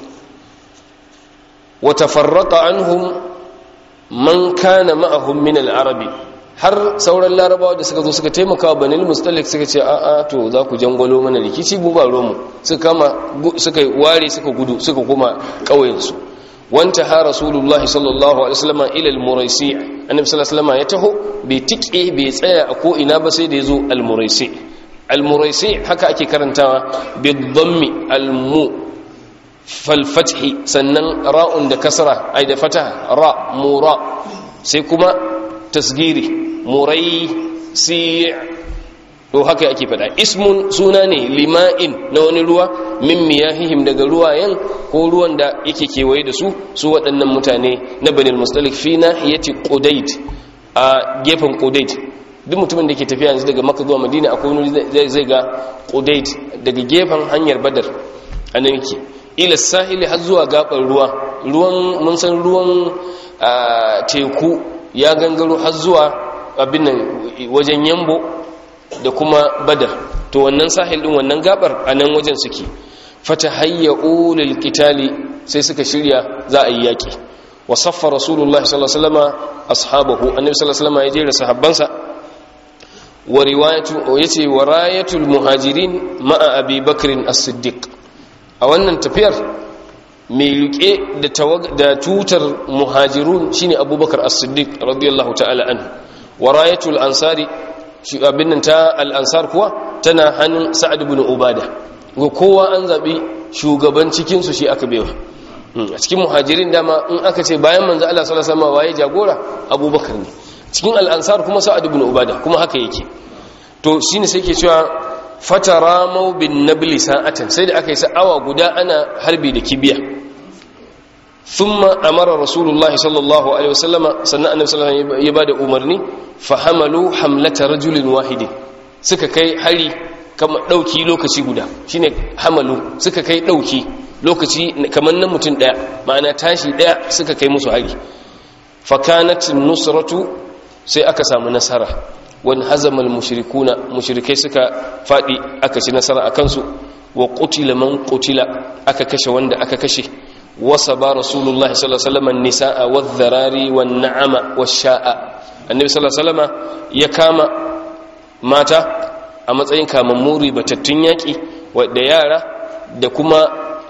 wa tafarraqa anhum man kana ma'ahum min al-arabi har sauran larabawa da suka zo suka taimaka wa banil mustalik suka ce a'a to za ku jangwalo mana rikici mu ba romu suka kama suka ware suka gudu suka koma ƙauyensu wanta ha rasulullahi sallallahu alaihi wasallam ila al-muraisi annabi sallallahu alaihi wasallam ya taho bai tike bai tsaya a ko ina ba sai da yazo al-muraisi al-muraisi haka ake karantawa bi dhammi al-mu fal fathi sannan ra'un da kasra ai da fataha ra mura sai kuma tasgiri murai si to haka ake fada ismun suna ne lima'in na wani ruwa min miyahihim daga ruwayen ko ruwan da yake kewaye da su su waɗannan mutane na banil mustalik fi nahiyati qudayd a gefen qudayd duk mutumin da ke tafiya yanzu daga makka zuwa madina akwai wani zai ga qudayd daga gefen hanyar badar anan yake ila sahili har zuwa gaban ruwa ruwan mun san ruwan teku ya gangaro har zuwa abin nan wajen yambo da kuma badar to wannan sahil din wannan gabar a nan wajen suke fata hayyau lil qitali sai suka shirya za a yi yaki wa saffa rasulullahi sallallahu alaihi wasallam ashabahu annabi sallallahu alaihi wasallam ya jera sahabbansa wa riwayatu yace wa rayatul muhajirin ma'a abi bakr as-siddiq a wannan tafiyar mai rike da tutar muhajirun shine abubakar as-siddiq radiyallahu ta'ala anhu warayatul ansari abin nan ta al-ansar kuwa tana hannun sa'ad ibn ubada ga kowa an zabi shugaban cikin su shi aka bewa a cikin muhajirin dama in aka ce bayan manzo Allah sallallahu alaihi wasallam waye jagora abubakar ne cikin al-ansar kuma sa'ad ibn ubada kuma haka yake to shine sai ke cewa fatara mau bin nabli sa'atan sai da aka yi sa'awa guda ana harbi da kibiya thumma amara rasulullahi sallallahu alaihi wasallama sannan annabi sallallahu alaihi wasallam ya bada umarni fa hamalu hamlata rajulin wahidin suka kai hari kama dauki lokaci guda shine hamalu suka kai dauki lokaci kamar nan mutum daya ma'ana tashi daya suka kai musu hari fa kanat nusratu sai aka samu nasara wani hazamal mushrikuna mushrikai suka fadi aka ci nasara akan su wa qutila man qutila aka kashe wanda aka kashe wasaba rasulullahi sallallahu alaihi wasallam an-nisaa wadh-dharari wan-na'ama wash-sha'a annabi sallallahu alaihi wasallam ya kama mata a matsayin kamammuri batattun yaki da yara da kuma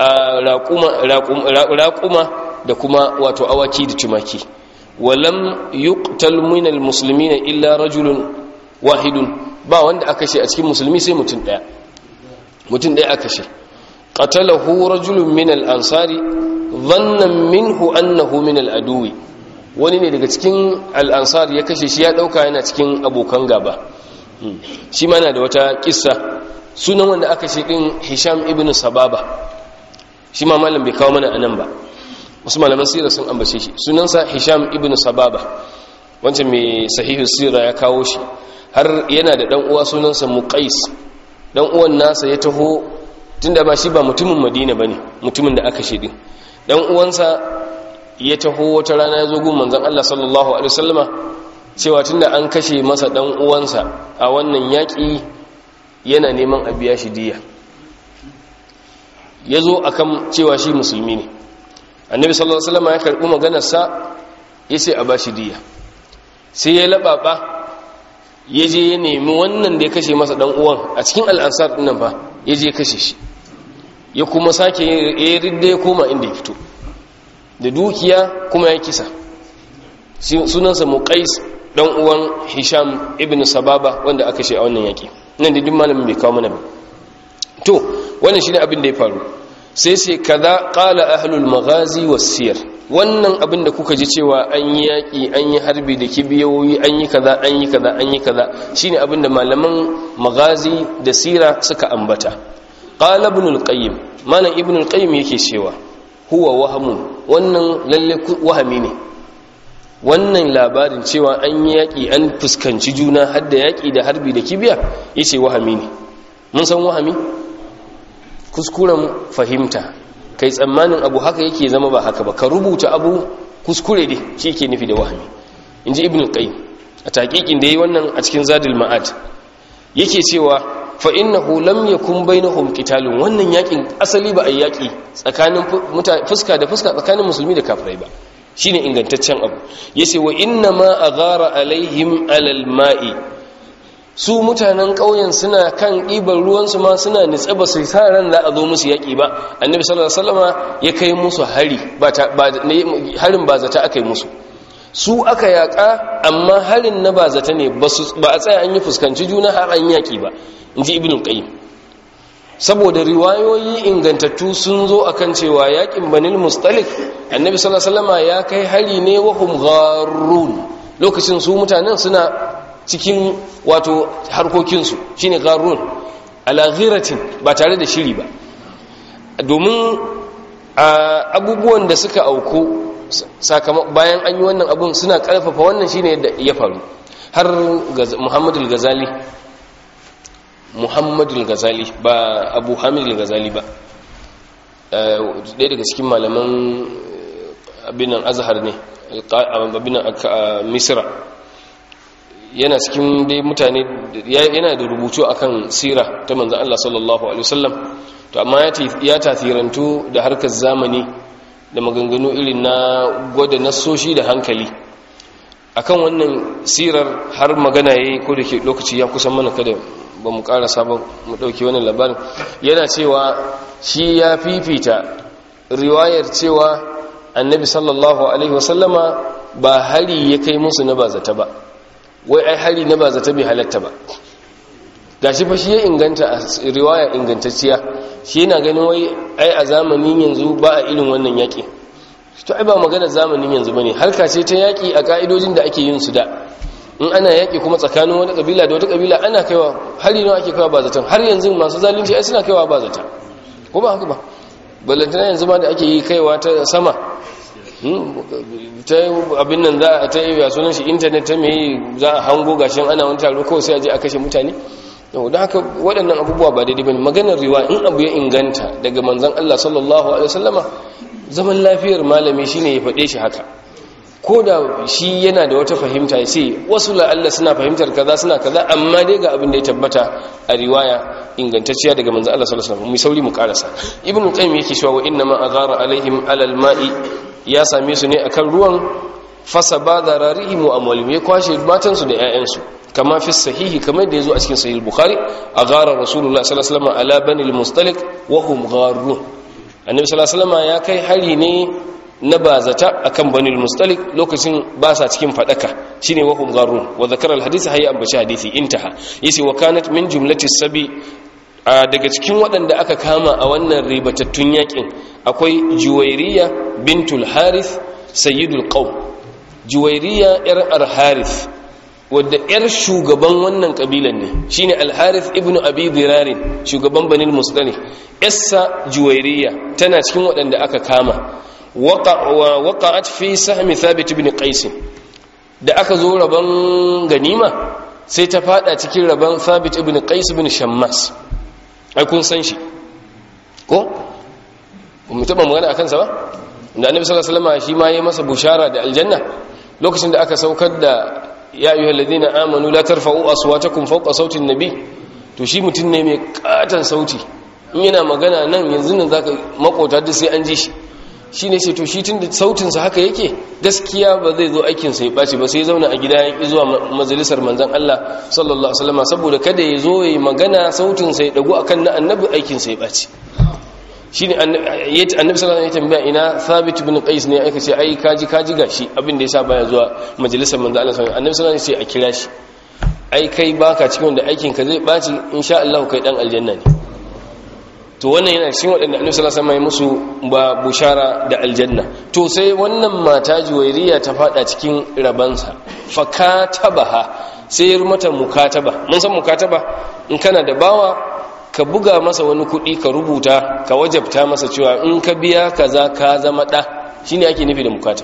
raƙuma da kuma wato awaki da tumaki walam yuqtal min al-muslimina illa rajulun wahidun ba wanda aka kashe a cikin musulmi sai mutum daya mutum daya aka kashe qatalahu rajulun min al-ansari dhannan minhu annahu min al-aduwi wani ne daga cikin al-ansar ya kashe shi ya dauka yana cikin abokan gaba shi ma na da wata kissa sunan wanda aka kashe din Hisham ibn Sababa shi ma malam bai kawo mana anan ba wasu malaman sira sun ambace shi sunansa hisham ibn sababa wancan mai sahihu sira ya kawo shi har yana da dan uwa sunansa muqais dan uwan nasa ya taho tunda ba shi ba mutumin madina bane mutumin da aka shedi dan uwansa ya taho wata rana ya zo gun manzon Allah sallallahu alaihi wasallama cewa tunda an kashe masa dan uwansa a wannan yaki yana neman a biya shi diya ya zo akan cewa shi musulmi ne annabi sallallahu alaihi wasallama ya karbi maganar sa yace a bashi diya sai ya lababa ya je ya nemi wannan da ya kashe masa dan uwan a cikin al'ansar dinnan fa ya je kashe shi ya kuma sake ya ridda ya koma inda ya fito da dukiya kuma ya kisa sunansa muqais dan uwan hisham ibn sababa wanda aka shi a wannan yaki nan da duk malamin bai kawo mana ba to wannan shine abin da ya faru sai sai kaza qala ahlul maghazi was siyar wannan abin da kuka ji cewa an yi yaƙi an yi harbi da kibiyoyi an yi kaza an yi kaza an yi kaza shine abin da malaman magazi da sira suka ambata qala ibn al-qayyim malam ibn al-qayyim yake cewa huwa wahamun wannan lalle wahami ne wannan labarin cewa an yi yaƙi an fuskanci juna har da yaƙi da harbi da kibiya yace wahami ne mun san wahami kuskuren fahimta kai tsammanin abu haka yake zama ba haka ba ka rubuta abu kuskure dai shi yake nufi da wahami in ji ibn qayyim a taƙiƙin da yi wannan a cikin zadul ma'ad yake cewa fa innahu lam yakun bainahum qitalun wannan yakin asali ba a yaki tsakanin fuska da fuska tsakanin musulmi da kafirai ba shine ingantaccen abu yace wa inna ma aghara alaihim alal ma'i su mutanen ƙauyen suna kan ɗiban ruwansu ma suna nitsa ba su sa ran za a zo musu yaƙi ba annabi sallallahu alaihi wasallama ya kai musu hari harin ba zata aka yi musu su aka yaƙa amma harin na ba zata ne ba a tsaya an yi fuskanci juna har an yaƙi ba in ji ibn qayyim saboda riwayoyi ingantattu sun zo akan cewa yaƙin banil mustalik annabi sallallahu alaihi wasallama ya kai hari ne wa hum gharrun lokacin su mutanen suna cikin wato harkokinsu shine garun alaghiratin ba tare da shiri ba domin abubuwan da suka auku bayan an yi wannan abun suna karfafa wannan shine yadda ya faru har muhammadu gazali muhammadu gazali ba abu hamid gazali ba ɗaya daga cikin malaman abinan azhar ne abinan misira yana cikin dai mutane yana da rubutu akan sira ta manzan Allah sallallahu alaihi wasallam to amma ya tasirantu da harkar zamani da maganganu irin na gwada nasoshi da hankali akan wannan sirar har magana yayi ko da ke lokaci ya kusan mana kada ba mu karasa ba mu dauki wannan labarin yana cewa shi ya fifita riwayar cewa annabi sallallahu alaihi wasallama ba hari ya kai musu na bazata ba wai ai hari na ba zata bai halatta ba gashi fa shi ya inganta a riwaya ingantacciya shi yana ganin wai ai a zamanin yanzu ba a irin wannan yaƙi to ai ba magana zamanin yanzu bane harka ce ta yaƙi a ka'idojin da ake yin su da in ana yaƙi kuma tsakanin wata kabila da wata kabila ana kaiwa hari nawa ake kaiwa ba zaton har yanzu masu zalunci ai suna kaiwa ba zata ko ba haka ba ballantana yanzu ma da ake yi kaiwa ta sama ta abin nan za a ta yi sunan shi intanet ta mai za a hango gashin ana wani taro kawai sai a je a kashe mutane yau da haka waɗannan abubuwa ba daidai ba maganar riwa in abu ya inganta daga manzan Allah sallallahu alaihi wasallama zaman lafiyar malami shine ya faɗe shi haka ko da shi yana da wata fahimta ya ce wasu la'alla suna fahimtar kaza suna kaza amma dai ga abin da ya tabbata a riwaya ingantacciya daga manzan Allah sallallahu alaihi wasallam mu sauri mu karasa ibnu qayyim yake cewa wa inna ma aghara alaihim alal ma'i ya same su ne akan ruwan fasa ba da rarihim wa amwalim ya kwashe matansu da 'ya'yansu kama fi sahihi kamar da ya zo a cikin sahih bukhari a gara rasulullah sallallahu alaihi wasallam ala bani al-mustalik wa hum gharun annabi sallallahu alaihi wasallam ya kai hari ne na bazata akan bani al-mustalik lokacin ba sa cikin fadaka shine wa hum gharun wa zakara al-hadith hayya ambaci hadisi intaha yace wa kanat min jumlati sabi daga cikin waɗanda aka kama a wannan ribatattun yakin akwai juwairiya bintul harith sayyidul qaum juwairiya yar al-harith wadda yar shugaban wannan kabilan ne shine al-harith ibn abi dirarin shugaban banil musdalih yassa juwairiya tana cikin waɗanda aka kama waqa'at fi sahmi thabit ibn qais da aka zo rabon ganima sai ta fada cikin rabon thabit ibn qais ibn shammas ai kun san shi ko mu taba magana akan sa ba da annabi sallallahu alaihi wasallam shi ma yayi masa bushara da aljanna lokacin da aka saukar da ya ayyuhal ladina amanu la tarfa'u aswatakum fawqa sauti nabi to shi mutun ne mai katan sauti in yana magana nan yanzu nan zaka makota da sai an ji shi shine sai to shi tunda sautin sa haka yake gaskiya ba zai zo aikin sa ya baci ba sai zauna a gida ya ki zuwa majalisar manzon Allah sallallahu alaihi wasallam saboda kada ya zo yayi magana sautin sa ya dagu akan na annabi aikin sa ya baci shine annabi sallallahu alaihi tambaya ina thabit ibn qais ne aka ce ai kaji kaji gashi abin da yasa baya zuwa majalisar manzo Allah sallallahu alaihi wasallam annabi sallallahu alaihi a kira shi ai kai baka cikin wanda aikin ka zai baci insha Allah kai dan aljanna ne to wannan yana cikin wadanda annabi sallallahu alaihi wasallam ya musu ba bushara da aljanna to sai wannan mata juwairiya ta fada cikin rabansa fakatabaha sai ya mata mukataba mun san mukataba in kana da bawa ka buga masa wani kuɗi ka rubuta ka wajabta masa cewa in ka biya kaza ka zama ɗa shi ne ake nufi da mukata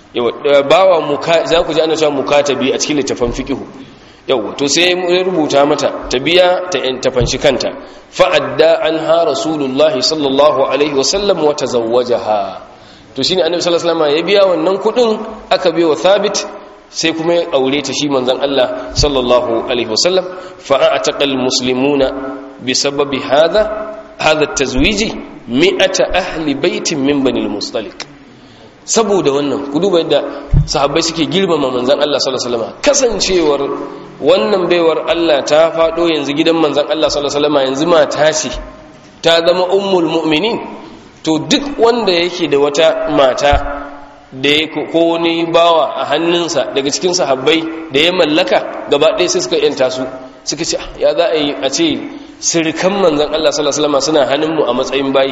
bawa za ku ji ana cewa mukatabi a cikin littafan fiƙihu yau to sai ya rubuta mata ta biya ta yan tafanshi kanta fa'adda an ha rasulullahi sallallahu alaihi wasallam wata zawwajaha to shine annabi sallallahu alaihi wasallam ya biya wannan kuɗin aka biya wa thabit sai kuma ya aure ta shi manzon Allah sallallahu alaihi wasallam fa'ataqal muslimuna بسبب هذا هذا التزويج مئة أهل بيت من بني المصطلق saboda wannan ku duba yadda sahabbai suke girmama manzon Allah sallallahu alaihi wasallam kasancewar wannan baiwar Allah ta fado yanzu gidan manzon Allah sallallahu alaihi wasallam yanzu mata ce ta zama ummul mu'minin to duk wanda yake da wata mata da ya ko wani bawa a hannunsa daga cikin sahabbai da ya mallaka gaba ɗaya sai suka yanta su suka ce ya za a yi a ce sirikan manzan Allah sallallahu suna hannunmu a matsayin bayi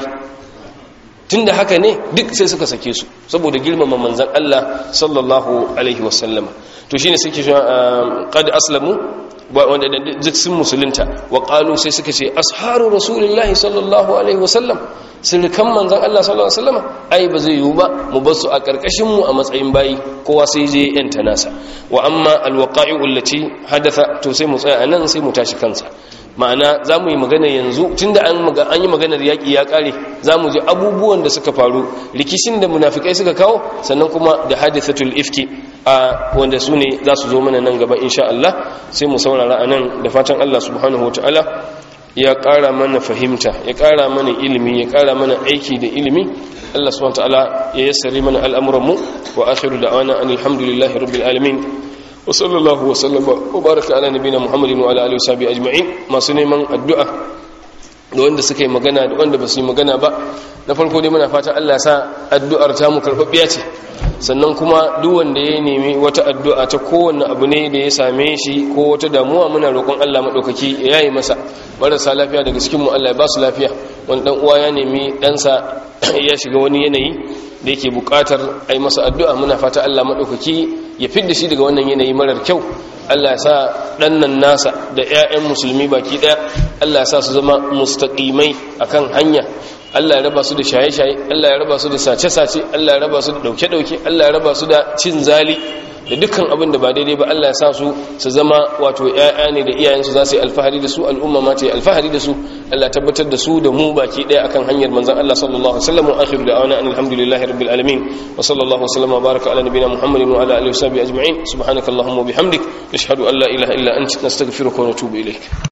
tunda haka ne duk sai suka sake su saboda girmama manzan Allah sallallahu alaihi wasallama to shine suke shi qad aslamu wanda duk sun musulunta wa qalu sai suka ce asharu rasulillahi sallallahu alaihi wasallam sirikan manzan Allah sallallahu alaihi wasallama ai ba zai yiwu ba mu bar su a karkashin mu a matsayin bayi kowa sai je yanta nasa wa amma alwaqa'i'u allati hadatha to sai mu tsaya anan sai mu tashi kansa ma'ana za mu yi magana yanzu tun da an yi maganar yaƙi ya ƙare za mu ji abubuwan da suka faru rikishin da munafikai suka kawo sannan kuma da hadithatul ifki a wanda su ne za su zo mana nan gaba insha Allah sai mu saurara a nan da fatan Allah subhanahu ta'ala ya ƙara mana fahimta ya ƙara mana ilimi ya ƙara mana aiki da ilimi Allah subhanahu ta'ala ya yassare mana al'amuranmu wa akhiru da'wana alhamdulillahi rabbil alamin wa sallallahu wa sallama wa baraka ala nabina muhammadin wa ala alihi washabi ajma'in masu neman addu'a da wanda suka yi magana da wanda ba su yi magana ba na farko dai muna fatan Allah sa addu'ar ta mu karɓaɓɓiya ce sannan kuma duk wanda ya nemi wata addu'a ta kowanne abu ne da ya same shi ko wata damuwa muna roƙon Allah maɗaukaki ya yi masa marasa lafiya daga cikin mu Allah ya ba su lafiya wani ɗan uwa ya nemi ɗansa ya shiga wani yanayi da yake buƙatar a yi masa addu'a muna fata Allah maɗaukaki ya fidda shi daga wannan yanayi marar kyau Allah ya sa ɗannan nasa da 'ya'yan musulmi baki ɗaya Allah ya sa su zama mustaƙimai akan hanya Allah ya raba su da shaye-shaye Allah ya raba su da sace-sace Allah ya raba su da ɗauke-ɗauke Allah ya raba su da cin zali da dukkan abin da ba daidai ba Allah ya sa su su zama wato ƴaƴa ne da iyayensu za su yi alfahari da su al'umma ma ta yi alfahari da su Allah tabbatar da su da mu baki ɗaya akan hanyar manzon Allah sallallahu alaihi wasallam wa akhiru da'wana alhamdulillahi rabbil alamin wa sallallahu wasallam wa baraka ala nabiyyina muhammadin wa ala alihi wa sahbihi ajma'in subhanakallahumma wa bihamdik nashhadu an la ilaha illa anta nastaghfiruka wa natubu ilayk